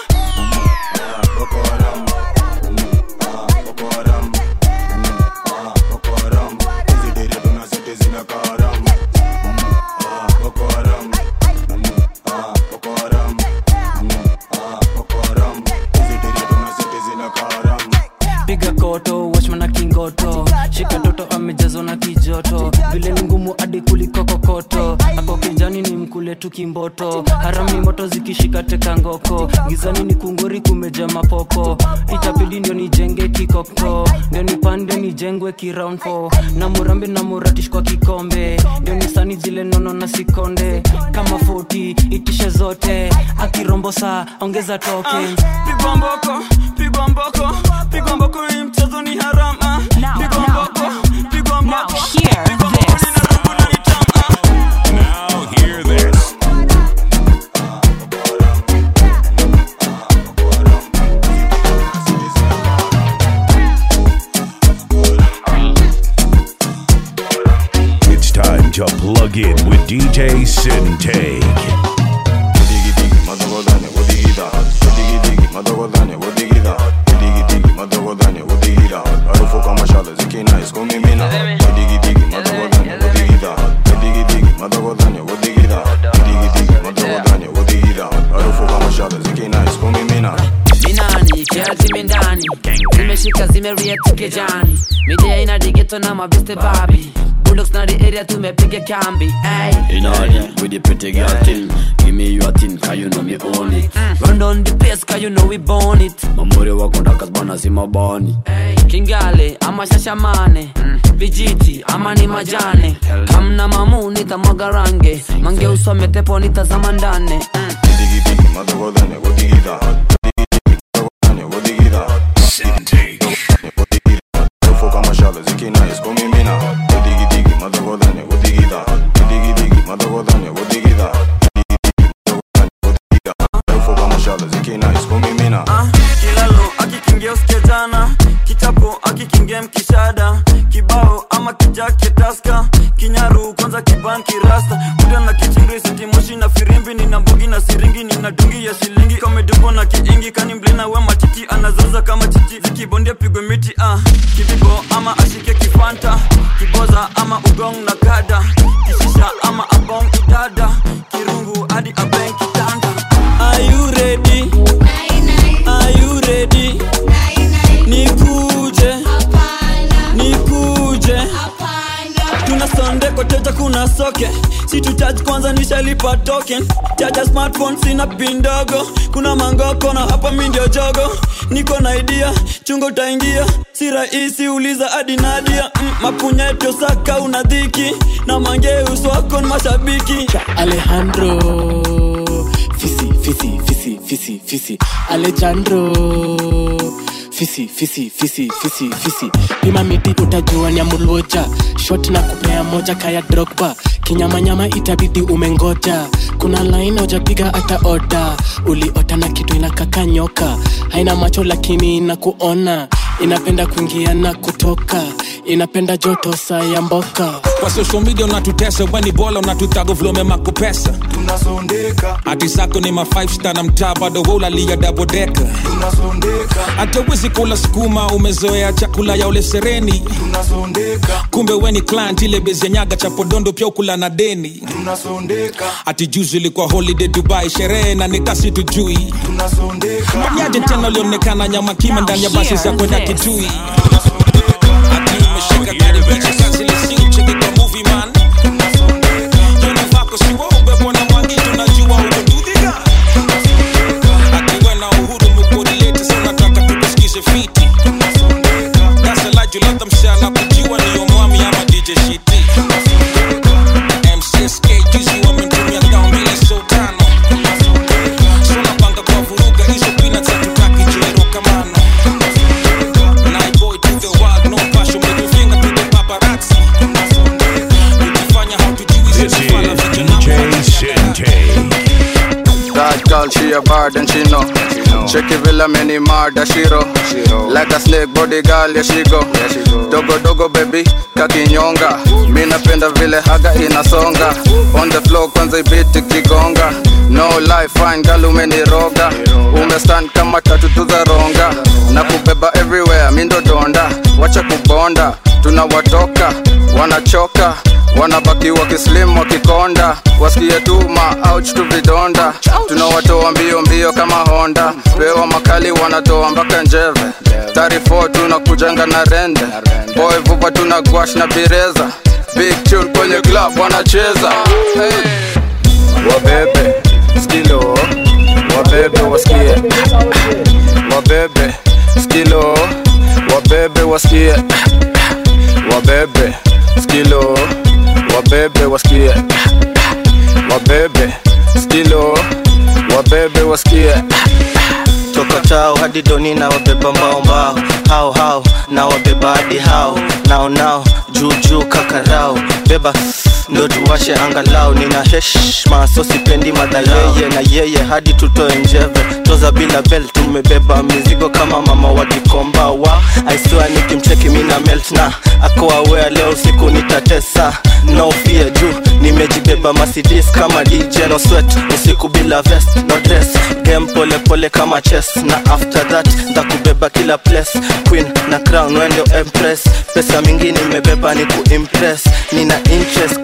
piga koto wachmana kingoto shika toto amejazwa na kijoto vile ni ngumu hadi kuliko kokoto ako kijani ni mkule tu kimboto harami moto zikishika teka ngoko gizani ni kungori kumeja mapopo itabidi ndio nijenge kikokto ndio nipande nijengwe kiround four. na murambe na muratish kwa kikombe ndio nisani zile nono na sikonde kama 40 itishe zote akirombo saa ongeza token pigwa mboko pigwa mboko pigwa mboko hii mchezo ni haram ah. pigwa mboko pigwa mboko pigwa mboko ni na rungu na ni tam ah. Now hear this. It's time to plug in with DJ Sintake. minani kiatimi ndani zimeshika zimeriet kejani midia ina digeto na mabeste babi bulldogs na the area tumepiga kambi ay. In order with the pretty girl thing Give me your thing, cause you know me own it run on the place cause you know we born it Mamuri wako ndakas bana si mabani kingale ama shashamane vijiti ama ni majane kamna mamu nitamwaga range mange usome tepo nitazama ndane Ah, kilalo akikingia usikia jana kichapo akikingia mkishada kibao ama kijake taska kinyaru kwanza kibanki rasta kuda na kichingri sitimoshi na firimbi nina mbugi na siringi nina dungi ya shilingi kamedubo na kiingi kani mblina we matiti anazaza kama chichi zikibondia pigwe miti ah. kibibo ama ashike kifanta kiboza ama ugong na kada kishisha ama abong idada kirungu hadi abeng kitanda Are you ready? Are you ready? kwanza nishalipa token chaja smartphone sina pin ndogo kuna mangoko na hapa mi ndio jogo niko na idea chungo utaingia si rahisi uliza hadi nadia mm, mapunyeto saka una dhiki na mangeus wako ni mashabiki alejandro fisi fisi fisi fisi fisi alejandro fisi fisi fisi fisi fisi pima miti utajua ni amulwoja shot na kupea moja kaya drogba kinyamanyama itabidi umengoja kuna line hujapiga hata oda uliota na kitu inakaka nyoka haina macho lakini inakuona inapenda kuingia na kutoka inapenda joto saa ya mboka kwa social media unatutesa weni bola unatutago vlome makupesa tunasondeka hati zako ni ma 5 star na mtaa bado waulalia dabodeka tunasondeka hata uwezi kula sukuma umezoea chakula ya ule sereni tunasondeka kumbe weni client ile bezi ya nyaga cha podondo pia ukula na deni tunasondeka ati juzi ilikuwa holiday dubai sherehe na nikasi tujui tunasondeka manyaje tena ulionekana nyama kima ndani ya basi za kwenda kitui ati umeshika gari bichi kazi lisi cheki kwa movie man Yoni vako siwa ubebo na mwangi tunajua udududhiga ati we na uhuru mkodilete sa unataka tukusikize fiti dasalajulata mshana kujiwa niyo mwami ama dj shiti mcsk juzi wamemtumia dao mbili so tano so napanga kwa vuruga hizo pina za tutaki jero kamano Night boy to the world, no passion, middle finger to the paparazzi. Ukifanya hautujui This sisi is fala vijana DJ Sente. That girl, she a bad and she know. Check it villa many murder shiro. Like a snake body girl, yeah she go. Dogo dogo baby, kakinyonga. Mi napenda vile haga inasonga. On the floor kwanza ibiti kigonga. No life fine girl umeniroga. Umestand kama tatu za ronga. Na kubeba everywhere, mi ndo donda. Wacha kubonda, tunawatoka, wanachoka wanabaki wakislim wakikonda wasikie tu maouch tu vidonda tunawatoa mbio mbio kama honda pewa makali wanatoa mpaka njeve 34 tunakujanga na rende boy vupa tuna gwash na bireza big tune kwenye club wanacheza hey. wabebe skilo wabebe wasikie wabebe skilo wabebe wasikie wabebe skilo wabebe wasikie wabebe skilo wabebe wasikie toka tao hadi doni na wabeba mbao mbao hao hao na wabeba hadi hao nao nao juu juu kakarao beba ndo tuwashe angalau nina heshma so sipendi madhaleye na yeye hadi tutoe njeve toza bila bel tumebeba mizigo kama mama wa gikomba wa aiswa nikimcheki mina melt na ako awea leo usiku nitatesa no fear juu nimejibeba masidis kama dj no sweat usiku bila vest no dress game pole pole kama chess na after that ndakubeba kila place queen na crown wendo empress pesa mingi nimebeba ni kuimpress nina interest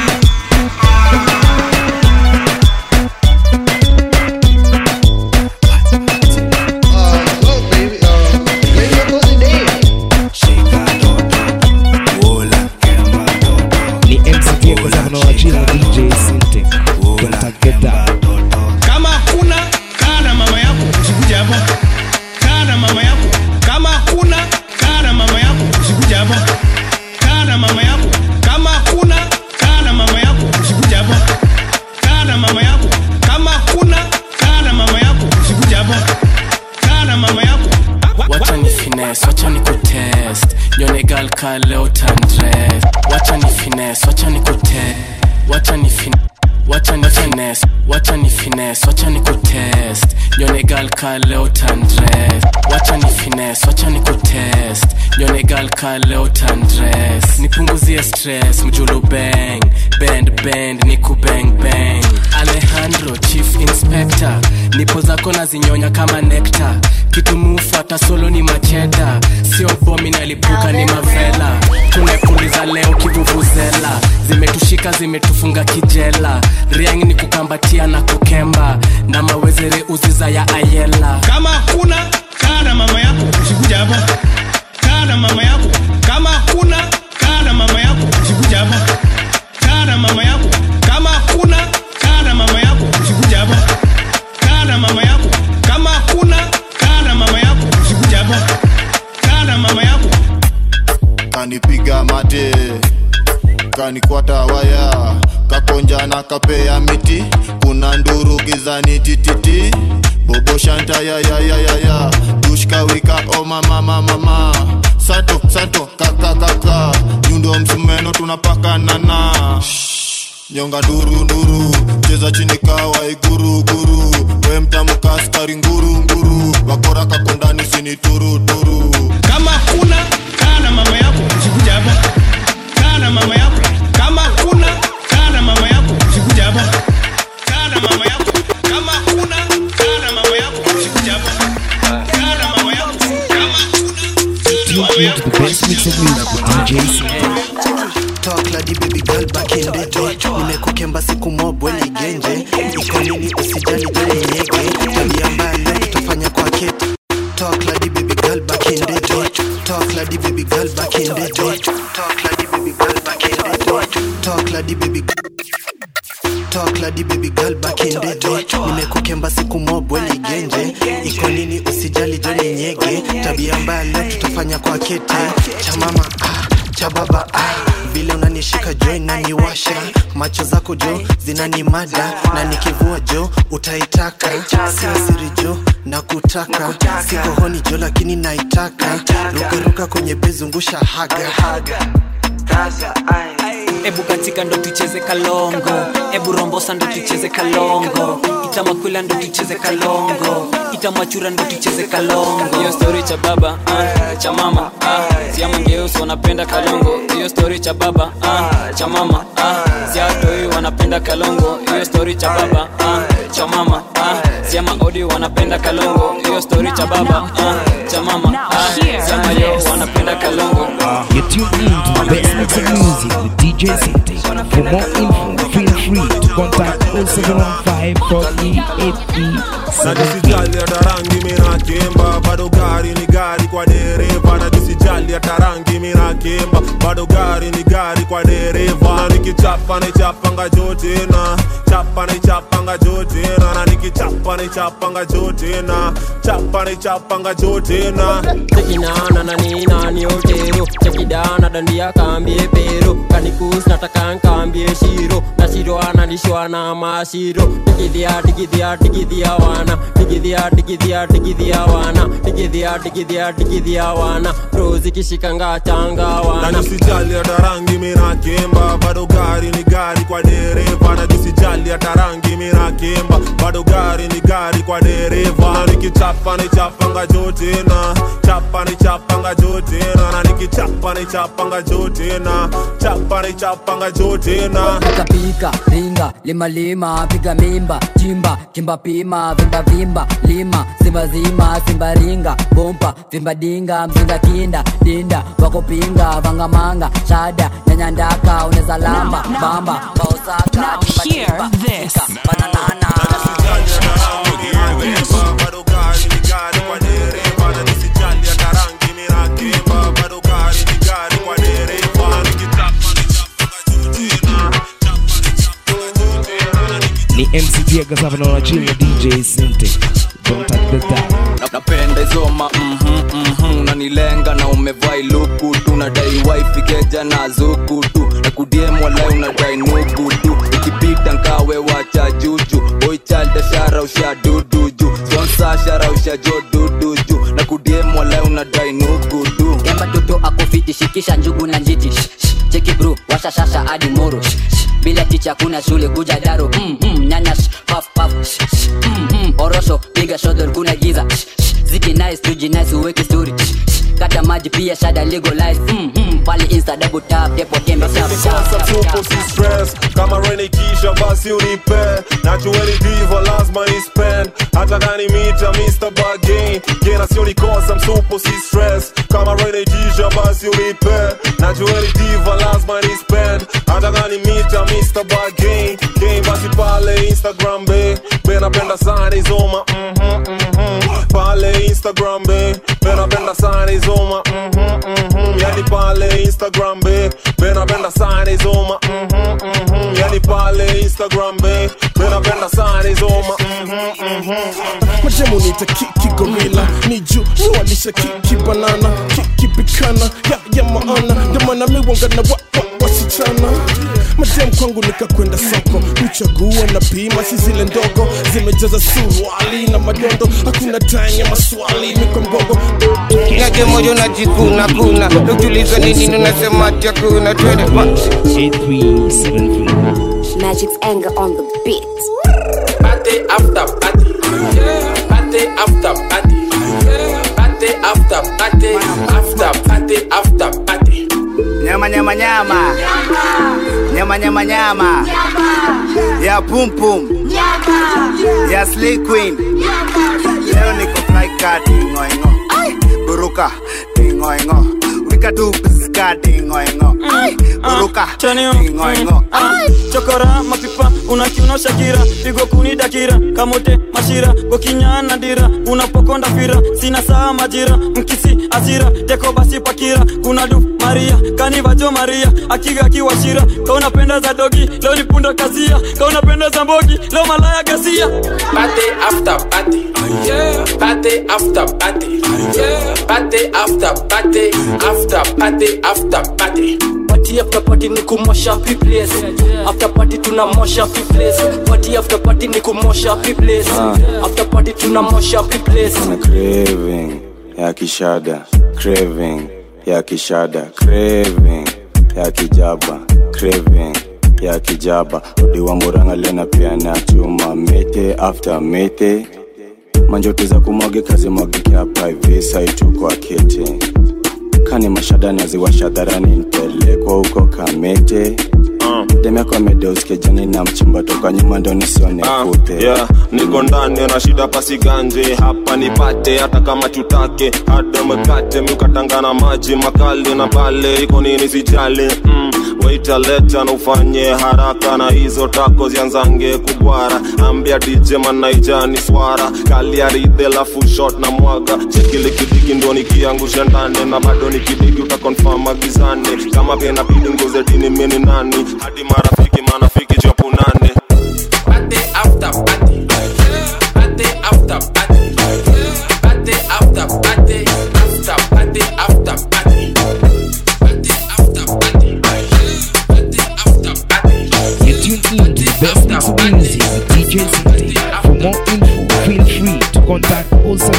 ni mct kozavana wachina dj sinte kontageta kama hakuna kaa na mama yako usikuja hapa kaa na mama yako kama hakuna kaa na mama yako usikuja hapa kaa na mama yako kama hakuna kaa na mama yako usikuja hapa kaa na mama yako kama hakuna kaa na mama yako usikuja hapa kaa na mama yako wacha ni fines wacha ni kutest nyone gal ka leo tandres wacha ni fines wacha ni kutest wacha ni fin wacha ni fines wacha ni fines wacha ni kutest nyone gal ka leo tandres wacha ni fines wacha ni kutest nyone gal ka leo tandres nipunguzie stress mjulu bang bend bend niku bang bang alejandro chief inspector nipo zako nazinyonya kama nekta kitu mufata solo ni macheda sio bomi nalipuka ni mavela tumepuliza leo kivuvuzela zimetushika zimetufunga kijela riang ni kukambatia na kukemba na mawezere uziza ya ayela kama hakuna kaa na mama yako usikuja hapa kaa na mama yako kama hakuna kaa na mama yako usikuja hapa kaa na mama yako kama hakuna kanipiga mate kanikwata waya kakonja na kapea miti kuna nduru gizani tititi bobo shanta ya ya ya ya ya dushkawika o mama mama mama santo santo kaka kaka nyundo msumeno tunapakanana nyonga nduru nduru cheza chini kawa iguru guru we mtamka askari nguru nguru wakora kakondani sini turu turu kama kuna kaa na mama yako usikuja hapa kaa na mama yako kama kuna kaa na mama yako usikuja hapa kaa na mama yako kama kuna kaa na mama yako usikuja hapa kaa na mama yako kama Tune into the best mix of music with DJ C. Talk lady baby girl back in the day nimekukemba siku mobwe ligenje iko nini usijali jali nyege tabia mbaya leo tutafanya kwa keti Talk lady baby girl back in the day Talk lady baby girl back in the day Talk lady baby girl back in the day Talk lady baby Talk lady baby girl back in the day nimekukemba siku mobwe ligenje iko nini usijali jali nyege tabia mbaya leo tutafanya kwa keti cha mama ah, cha baba ah. vile unanishika jo inaniwasha macho zako jo zinanimada na nikivua jo utaitaka sio siri jo na kutaka siko honi jo lakini naitaka rukaruka kwenye bezungusha haga ebu katika ndo tucheze kalongo ebu rombosa ndo tucheze kalongo itamakwila ndo tucheze kalongo itamachura ndo tucheze kalongo hiyo stori cha baba ah, cha mama ah, siamangeusi wanapenda kalongo hiyo stori cha baba ah, cha mama ah, siatoi wanapenda kalongo hiyo stori cha baba ah, cha mama ah, siama odi wanapenda kalongo hiyo stori cha baba ah, cha mama ah, siama yo wanapenda kalongo You're tuned in to the best mix of music with DJ City. For more info, feel free to contact 0715 najisijali hata rangi minakemba bado gari ni gari kwa dereva najisijali hata rangi minakemba bado gari ni gari kwa dereva na nikichapa nichapanga jotena chapa nichapanga jotena na nikichapa nichapanga jotena chapa nichapanga jotena tekinana na ninani otero chekidana dandia kambie pero kanikus nataka nkambie shiro na shiro analishwa na mashiro tikidhia tikidhia tikidhia wana tikidhia tikidhia tikidhia wana tikidhia tikidhia tikidhia wana rozi kishikanga changa wana najisijali hata rangi minakemba bado gari ni gari kwa dereva najisijali hata rangi minakemba bado gari ni gari kwa dereva na nikichapa nichapanga jotena chapa nichapanga jotena na nikichapa nichapanga jotena chapa nichapanga jotena pika pika ringa lima lima piga mimba chimba kimba pima vimba vimba lima simba zima simba ringa bompa vimba dinga mzinga kinda dinda wakopinga vangamanga shada nyanyandaka uneza lamba bamba baosaka Hear this. bananana bado gari ni gari kwa dereva na nisijali hata rangi minakemba bado gari ni gari kwa dereva na nikichapa Ni MC Diego Savano chini ya DJ Sinte. Don't touch the dial. Na- napenda izoma mhm, mhm, unanilenga na umevai luku tu nadai wifi keja na zuku tu na kudiem walai unadai nugu tu ikipita nkawe wacha juju boichalda shara usha dudu ju sponsa shara usha jo dudu ju na kudiem walai unadai nugu tu kemba toto akofiti shikisha njugu na njiti Shh, shh, cheki bro washa shasha hadi moro Shh, shh, bila ticha kuna shule kuja daro mm, mm, nyanya shh, paf paf shh, shh, mm, mm, orosho piga shodol kuna giza Shh, shh, ziki nice tuji nice uweke story Shh, shh, kata maji pia shada legalize mm, mm, pale insta double tap depo kembe tap tap Sasa tap tupo tap si stress kama rene kisha basi unipe nachueli diva lazima ni spend hata gani mita Mr. Bargain gena sio nikosa msupo si stress kama rene kisha basi unipe nachueli diva lazima ni spend hata gani mita Mr. Bargain game basi pale Instagram be be napenda sana izoma mhm mhm pale Instagram be be napenda sana izoma mhm mhm mhm. yani pale instagram be benapenda sana izoma mhm, mhm. yani pale instagram be benapenda sana izoma mhm, mhm. majemu nita kiki gorila ni juu niwalisha kiki banana kiki pikana ya ya maana ndomana miwanga na wa, wa, wasichana madem kwangu nikakwenda soko kuchagua na pima si zile ndogo zimejaza suruali na madondo hakuna tanya maswali mikombogo Nage moyo najikuna kuna ukiulizwa ni nini unasema ati hakuna twende pa Magic's anger on the beat. Party after party. Party after party. Party after party. After party after party. nyama nyama nyama nyama nyama nyama ya pum pum ya slay queen leo niko fly card ngoingo buruka ngoingo wika tu piska ngoingo buruka ngoingo chokora mapipa unakiuna shakira pigo kuni dakira kamote mashira gokinyana dira unapokonda fira sina saa majira mkisi asira teko basi pakira kuna du maria kanivajo maria akiga akiwashira kaunapenda za dogi leo ni punda kasia kaunapenda za mbogi leo malaya gasia Party after party. Party after party. Party after party. After party after party. party after party ni kumosha place after party tunamosha place party after party ni kumosha place after party tunamosha place na craving ya kishada craving ya kishada craving ya kijaba craving ya kijaba odiwa muranga lena pia na chuma mete after mete manjoto za kumwage kazi mwagike hapa hivi saituko akete kani mashada naziwasha dharani nipelekwa huko kamete demeko amedeuskia na mchimba toka nyuma ndo nisione kute yeah, niko ndani na shida pasiganje hapa nipate hata kama tutake hada mkate miukatangana maji makali na pale iko nini sijali mm, waita leta na ufanye haraka na hizo tako zianzange kubwara ambia dj manaijani swara kaliaridhe lafu shot na mwaga chekile kidigi ndo nikiangusha ndani na bado nikidigi utakonfam agizane kama pia inabidi nguze dini mini nani hadi marafiki manafiki jopunane Party after party. Party after party. Party after party. After party after party. Party after party. Party after party. You tune in to the best mix of music with DJ City. For more info, feel free to contact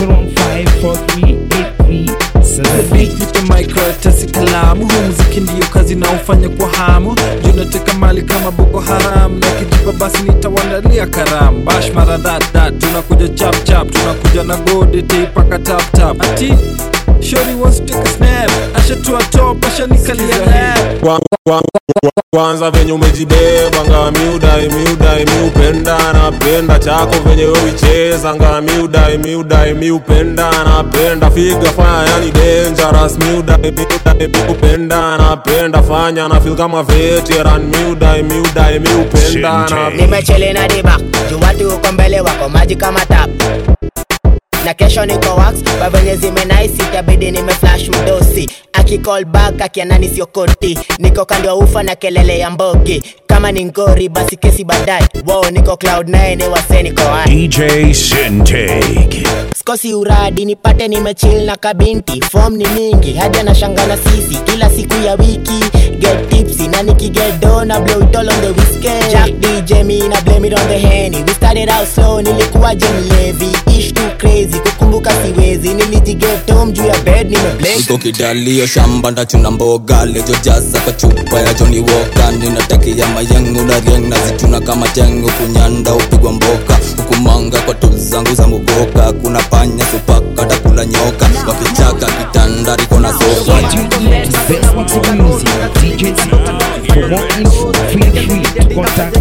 0715 Nipe microtasi kalamu huu muziki ndiyo kazi naofanya kwa hamu juu nateka mali kama boko haram na kijipa basi nitawandalia karamu bash mara that that tunakuja chap chap tunakuja na gode teipaka tap tap ati shori wants to take a snap ashatua top ashanikalia lap Kwa- kwa- kwa- kwanza venye umejibeba nga miudai miudai miupenda napenda chako venye wewicheza nga miudai miudai miupenda napenda figa fanya yani dangerous miudai miudai miupenda napenda fanya na feel kama veteran miudai miudai miupenda na nimechele na diba juu watu uko mbele wako maji kama tap na kesho niko wax kwa venye zimenaisi itabidi nimeflash mdosi akicall back akianani sio koti niko kando ya ufa na kelele ya mbogi kama ni ngori basi kesi baadaye wo niko cloud 9 wase niko hai DJ Sintake. skosi uradi nipate nimechil na kabinti fom ni mingi hadi anashangana sisi kila siku ya wiki get tipsy na nikigedo na blow it all on the whiskey jack dj me na blame it on the henny we started out slow nilikuwa jemlevi ish too crazy kukumbuka siwezi nilijiget home juu ya bed nimeblake iko kidalio shamba ndachuna mboga lejojaza kwa chupa ya joni woka ninatakia mayengu na rieng nazichuna kama tengu kunyanda upigwa mboka hukumanga kwa tol zangu za muboka kuna panya supaka takula nyoka wakichaka kitanda riko na sofa Best mix of music with DJ City. For more info, feel free to contact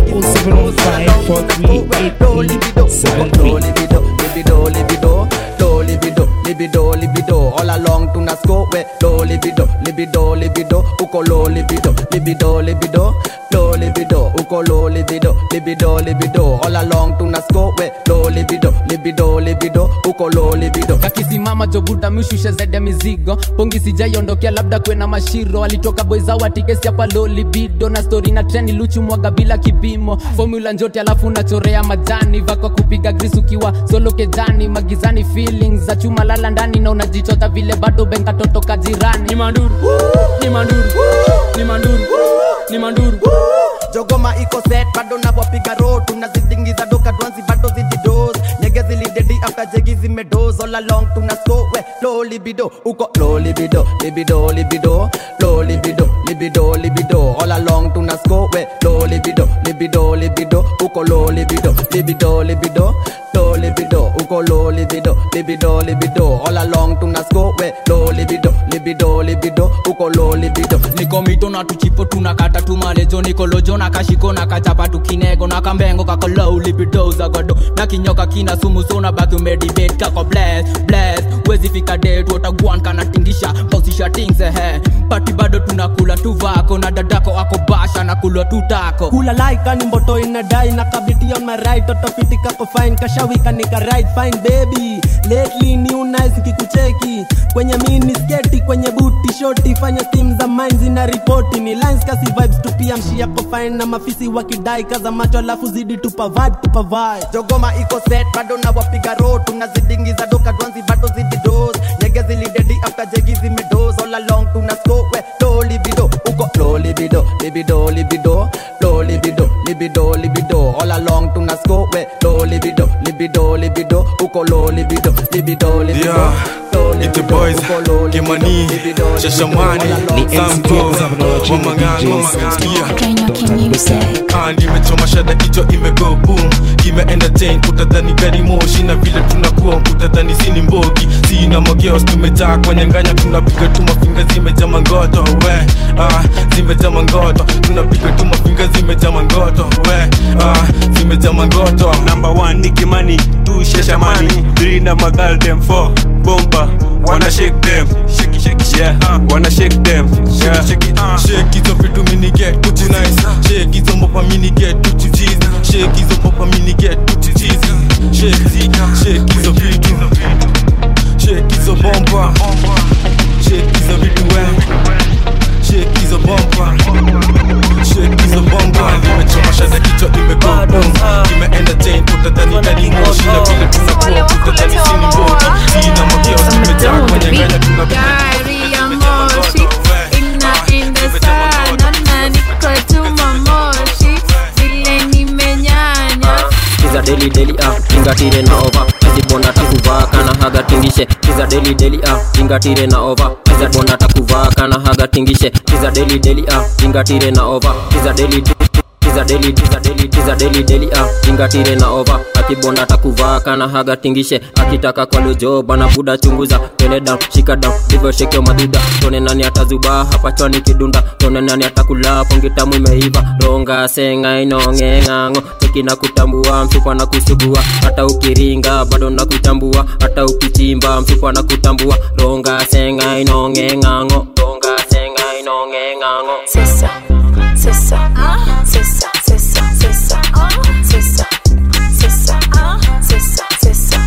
0715 libido, libido, libido, libido, libido, libido, all along tuna score we low libido libido libido uko low libido libido libido low libido uko low libido libido libido all along tuna score we low libido libido libido uko low libido kakisimama jobuta mishushe zede mizigo pongi sijaiondokea labda kwena mashiro alitoka boizawa tikesi hapa low libido na stori na treni luchu mwaga bila kipimo formula njote alafu unachorea majani vako kupiga gris ukiwa solo kejani magizani feelings za chuma lala ndani na unajichota vile bado benga toto kajirani ni manduru ni manduru ni manduru ni manduru jogoma iko set bado nawapiga ro tunazidingiza doka dwanzi bado zididos nyege zilidedi after jegi zimedos all along tuna score we low libido uko low libido libido libido low libido libido libido all along tuna score we low libido libido libido uko low libido libido libido low libido uko low libido libido libido all along tuna score we low libido libido libido uko low libido niko mito na tuchipo tunakata tumalejo nikolojo na kashiko na kachapa tukinego na kambengo kakolow libido zagodo na kinyoka kina sumu sona baki umedibet kako bless bless wezi fika det watagwan kanatingisha kausisha tingsehe pati bado tunakula tuvako na dadako ako basha na kulwa tutako kula laika ni mboto inadai na kabiti on my right totofiti kako fine kashawika nika right fine baby lately new nice kikucheki kwenye mini sketi kwenye buti shoti fanya steam za mine zina ripoti ni lines kasi vibes tupia mshi yako fine na mafisi wakidai kaza macho alafu zidi tupa vibe tupa vibe jogoma iko set bado na wapiga ro tunazidingiza doka dwanzi bado zididos nyege zilidedi after jegi zimedos all along tuna score we low libido uko low libido libido libido low libido libido libido all along tuna score we low libido libido libido uko low libido libido libido Yeah, it's the boys, Kimani, Shashamani, Samko, Wamang'ang'o, nimechoma shada kichwa imego boom ime entertain utadhani gari moshi na vile tunakuwa utadhani sini mbogi sina mogeos tumejaa kwenye nganya tunapiga tu mafinga zimejaa mangoto we ah, zimejaa mangoto tunapiga tu mafinga zimejaa mangoto we ah, zimejaa mangoto number one ni kimani two sheshamani three na magal them four bomba wanna shake them shake shake yeah wanna shake them yeah shake it, uh. shake hizo vitu mini get tutu nice shake hizo mopa mini get tutu cheese shake hizo mopa mini get tutu cheese shake zi shake hizo vitu shake hizo bomba shake hizo vitu we shake hizo bomba shake hizo bomba nimechoma shada kichwa imego boom ime entertain utadhani ndani moshi na vile tunakuwa utadhani sini mbogi sina mageo tumejaa kwenye nganya tunapiga Gari ya moshi inaenda sana na niko tuma moshi vile nimenyanya kiza deli deli ah tingatire na ova ezibonda takuvaa kana haga tingishe kiza deli deli ah tingatire na ova ezibonda takuvaa kana haga tingishe kiza deli deli ah tingatire na ova kiza deli kiza deli kiza deli kiza deli deli ah tingatire na ova akibonda takuvaa kana haga tingishe akitaka kwa lojo bana buda chunguza tone down shika down ndivyo shekeo maduda tone nani atazubaa hapa chwani kidunda tone nani atakula pongi tamu imeiva ronga senga inonge ng'ang'o cheki na kutambua mfupa na kusugua hata ukiringa bado na kutambua hata ukichimba mfupa na kutambua ronga senga inonge ng'ang'o ronga senga inonge ng'ang'o Sisa, sisa, sisa, sisa, sisa, sisa, sisa, sisa, sisa.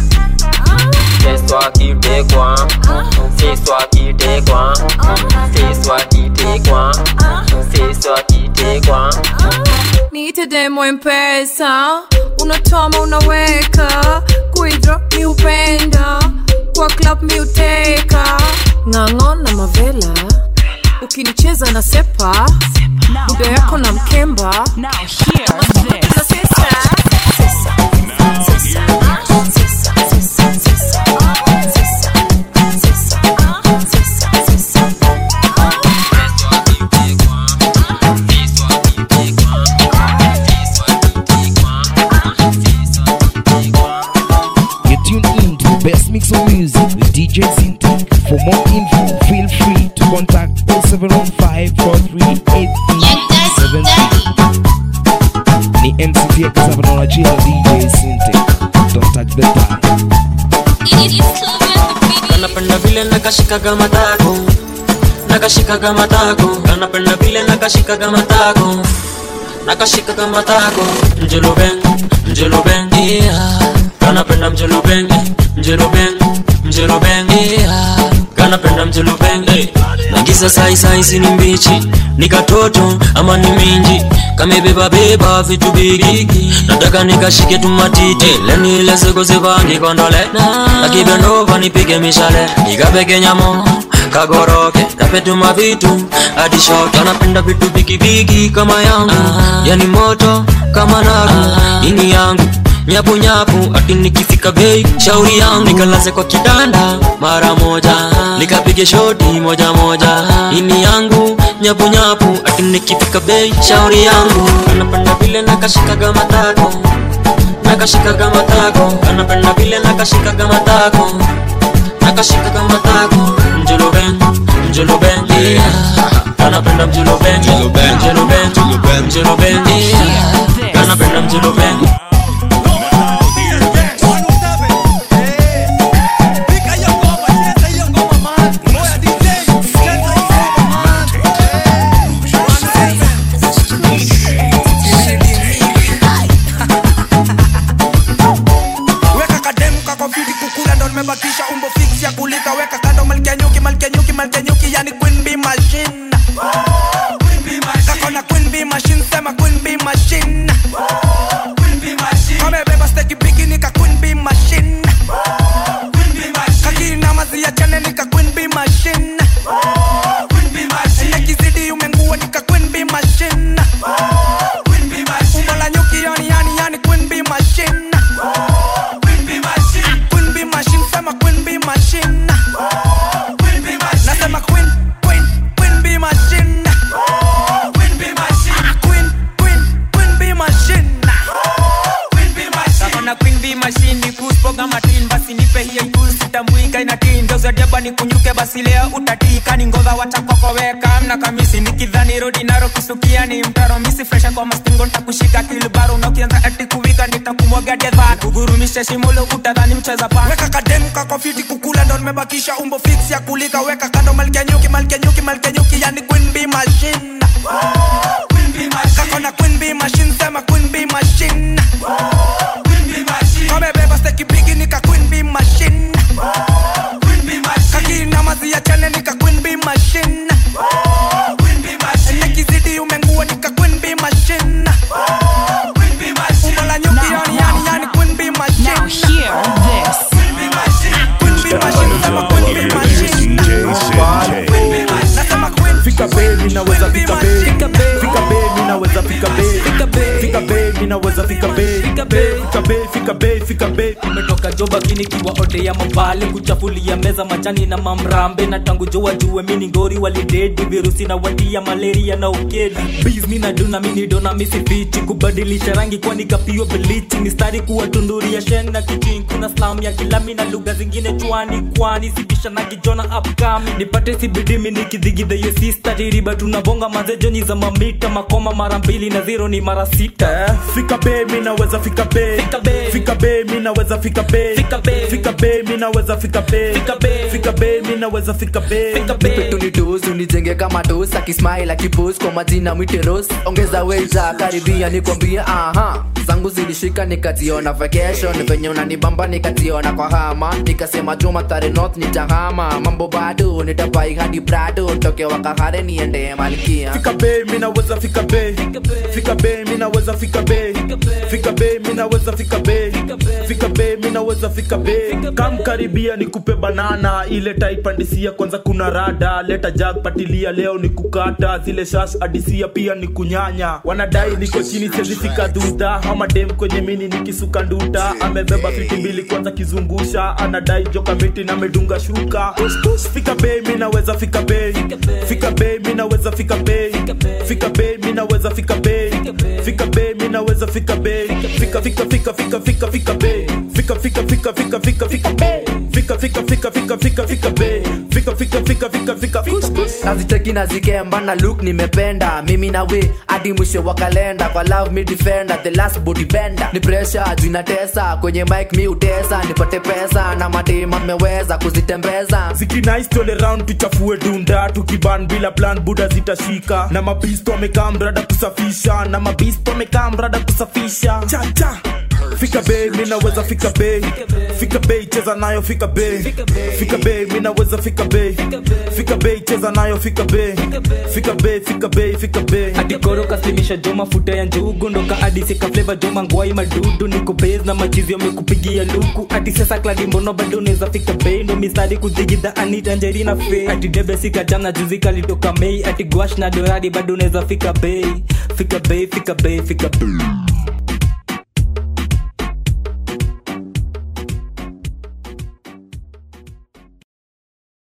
C'est toi qui t'es quoi C'est toi qui t'es quoi C'est toi qui t'es quoi C'est toi qui t'es quoi niite demo mpesa unatoma unaweka kuidro mi upenda kwa club mi uteka ng'ang'o na mavela ukinicheza na sepa buda yako na mkemba You're tuned in to the best mix of music with DJ Zinti. For more info, feel free to contact 0715 Ni MCT ya kasaba na unachia DJ Zinti. Don't touch the dial. kanapenda vile nakashikaga matako nakashikaga matako kanapenda vile nakashikaga matako nakashikaga matako mjuluben mjuluben yeah. kanapenda mjuluben mjuluben mjuluben yeah. kanapenda mjuluben hey. nagiza saisai ni mbichi ni katoto ama ni minji kamebeba beba vitu bigi nataka nikashike tumatiti lenilezekoziva nikondole akibendova nipige mishale nikapeke nyamo kagoroke napetuma vitu adishoke anapenda vitu bigibigi kama yangu yani moto kama naru ini yangu nyapu nyapu ati nikifika bei shauri yangu nikalaze kwa kitanda mara moja nikapige shoti moja moja ini yangu nyapu nyapu ati nikifika bei shauri yangu anapenda vile nakashikaga matako nakashikaga matako anapenda vile nakashikaga matako nakashikaga matako mjuluben mjuluben yeah. anapenda mjuluben mjuluben mjuluben mjuluben yeah. anapenda mjuluben weka kademu kako fiti kukula ndo nimebakisha umbo fix ya kulika weka kando malkia nyuki malkia nyuki malkia nyuki yani queen bee machine kako na queen bee machine sema queen bee machine kamebeba steki bigi nika queen bee machine kakina mazi ya chane nika queen bee machine nekizidi umengua nika queen bee machine umbo la nyuki yani yani yani queen bee machine Queen bee machine, sema queen bee machine. Nasema queen, queen, queen bee machine. Queen, queen, queen bee machine. Kakona queen bee machine ni kuspoga matin basi nipe hiyo ikusi tambuika inatin geuza deba ni kunyuke basi leo utatika ni ngodha watakokoweka mna kamisi nikidhani rodi naro kusukia ni mtaro misi fresha kwa mastingo ntakushika kilbaro na ukianza ati kuwika nitakumwaga dedha kugurumisha shimulo utadhani mcheza pa weka kademu kako fiti kukula ndo nimebakisha umbo fix ya kulika weka kando malkia nyuki malkia nyuki malkia nyuki yani queen bee machine kakona queen bee machine sema queen bee machine kamebeba steki bigi nika queen bee machine kakina mazi ya chane nika queen bee machine nekizidi umengua nika queen bee machine umbo la nyuki yani yani yani queen bee machine now hear this queen bee machine sema queen bee machine nasema queen fika be minaweza fika be fika be minaweza fika be fika be minaweza fika be fika be fika be fika be umetoka jobakini kiwa ode ya mabale kuchafulia meza machani na mamrambe na tangu joa jue mini ngori walidedi virusi na watia malaria na ukedi biz mina duna mini dona misifichi kubadilisha rangi kwani kapio bilichi mistari kuwa tunduri ya shen na kichin kuna slam ya kilami na lugha zingine chwani kwani sibisha na kijona upcoming nipate sibidimi nikidhigidha yo sista tiriba tunabonga mazejoni za mamita makoma mara mbili na zero ni mara sita fika be minaweza fika be fika be minaweza fika be fika be minaweza fika be fika be minaweza fika be nipetunituus unijenge kama tos akismail akipos kwa majina mwiteros ongeza weza karibia nikwambia aha zangu zilishika nikaziona vacation venye unanibamba nikaziona kwa hama nikasema juma tare north nitahama mambo bado nitapai hadi prado toke wakahare niende malkia fika be minaweza fika be fika be minaweza fika be fika be minaweza fika be fika be minaweza fika be kam karibia nikupe banana ile taipandisia kwanza kuna rada leta jag patilia leo ni kukata zile shash adisia pia ni kunyanya wanadai niko chini siezifika duda ama dem kwenye mini nikisuka nduta amebeba fiti mbili kwanza kizungusha anadai joka miti na medunga shuka Push, push, fika be minaweza fika be fika be minaweza fika be fika be minaweza fika be fika be minaweza fika be fika fika fika fika fika fika be fika fika fika fika fika fika be fika fika fika fika fika fika be fika fika fika fika fika fika naziteki nazikemba na look nimependa mimi na we hadi mwisho wa kalenda kwa love me defender the last body bender ni pressure juu inatesa kwenye mic mi utesa nipate pesa na madema mmeweza kuzitembeza zikinais tole round tuchafue dunda tukiban bila plan buda zitashika na mabisto amekaa mrada kusafisha na mabisto amekaa mrada kusafisha chacha fika bei mi naweza fika bei fika bei cheza nayo fika bei fika bei mi naweza fika bei fika bei cheza nayo fika bei fika bei fika bei fika bei hadi koro kasimisha jo mafuta ya njugu ndoka hadi sika fleva jo mangwai madudu niko base na machizi wamekupigia luku hadi sasa kladi mbono bado unaweza fika bei ndo mistari kudigidha anita njerina fe hadi debe sika jam na juzi kalitoka mei hadi gwash na doradi bado unaweza fika bei fika bei fika bei fika bei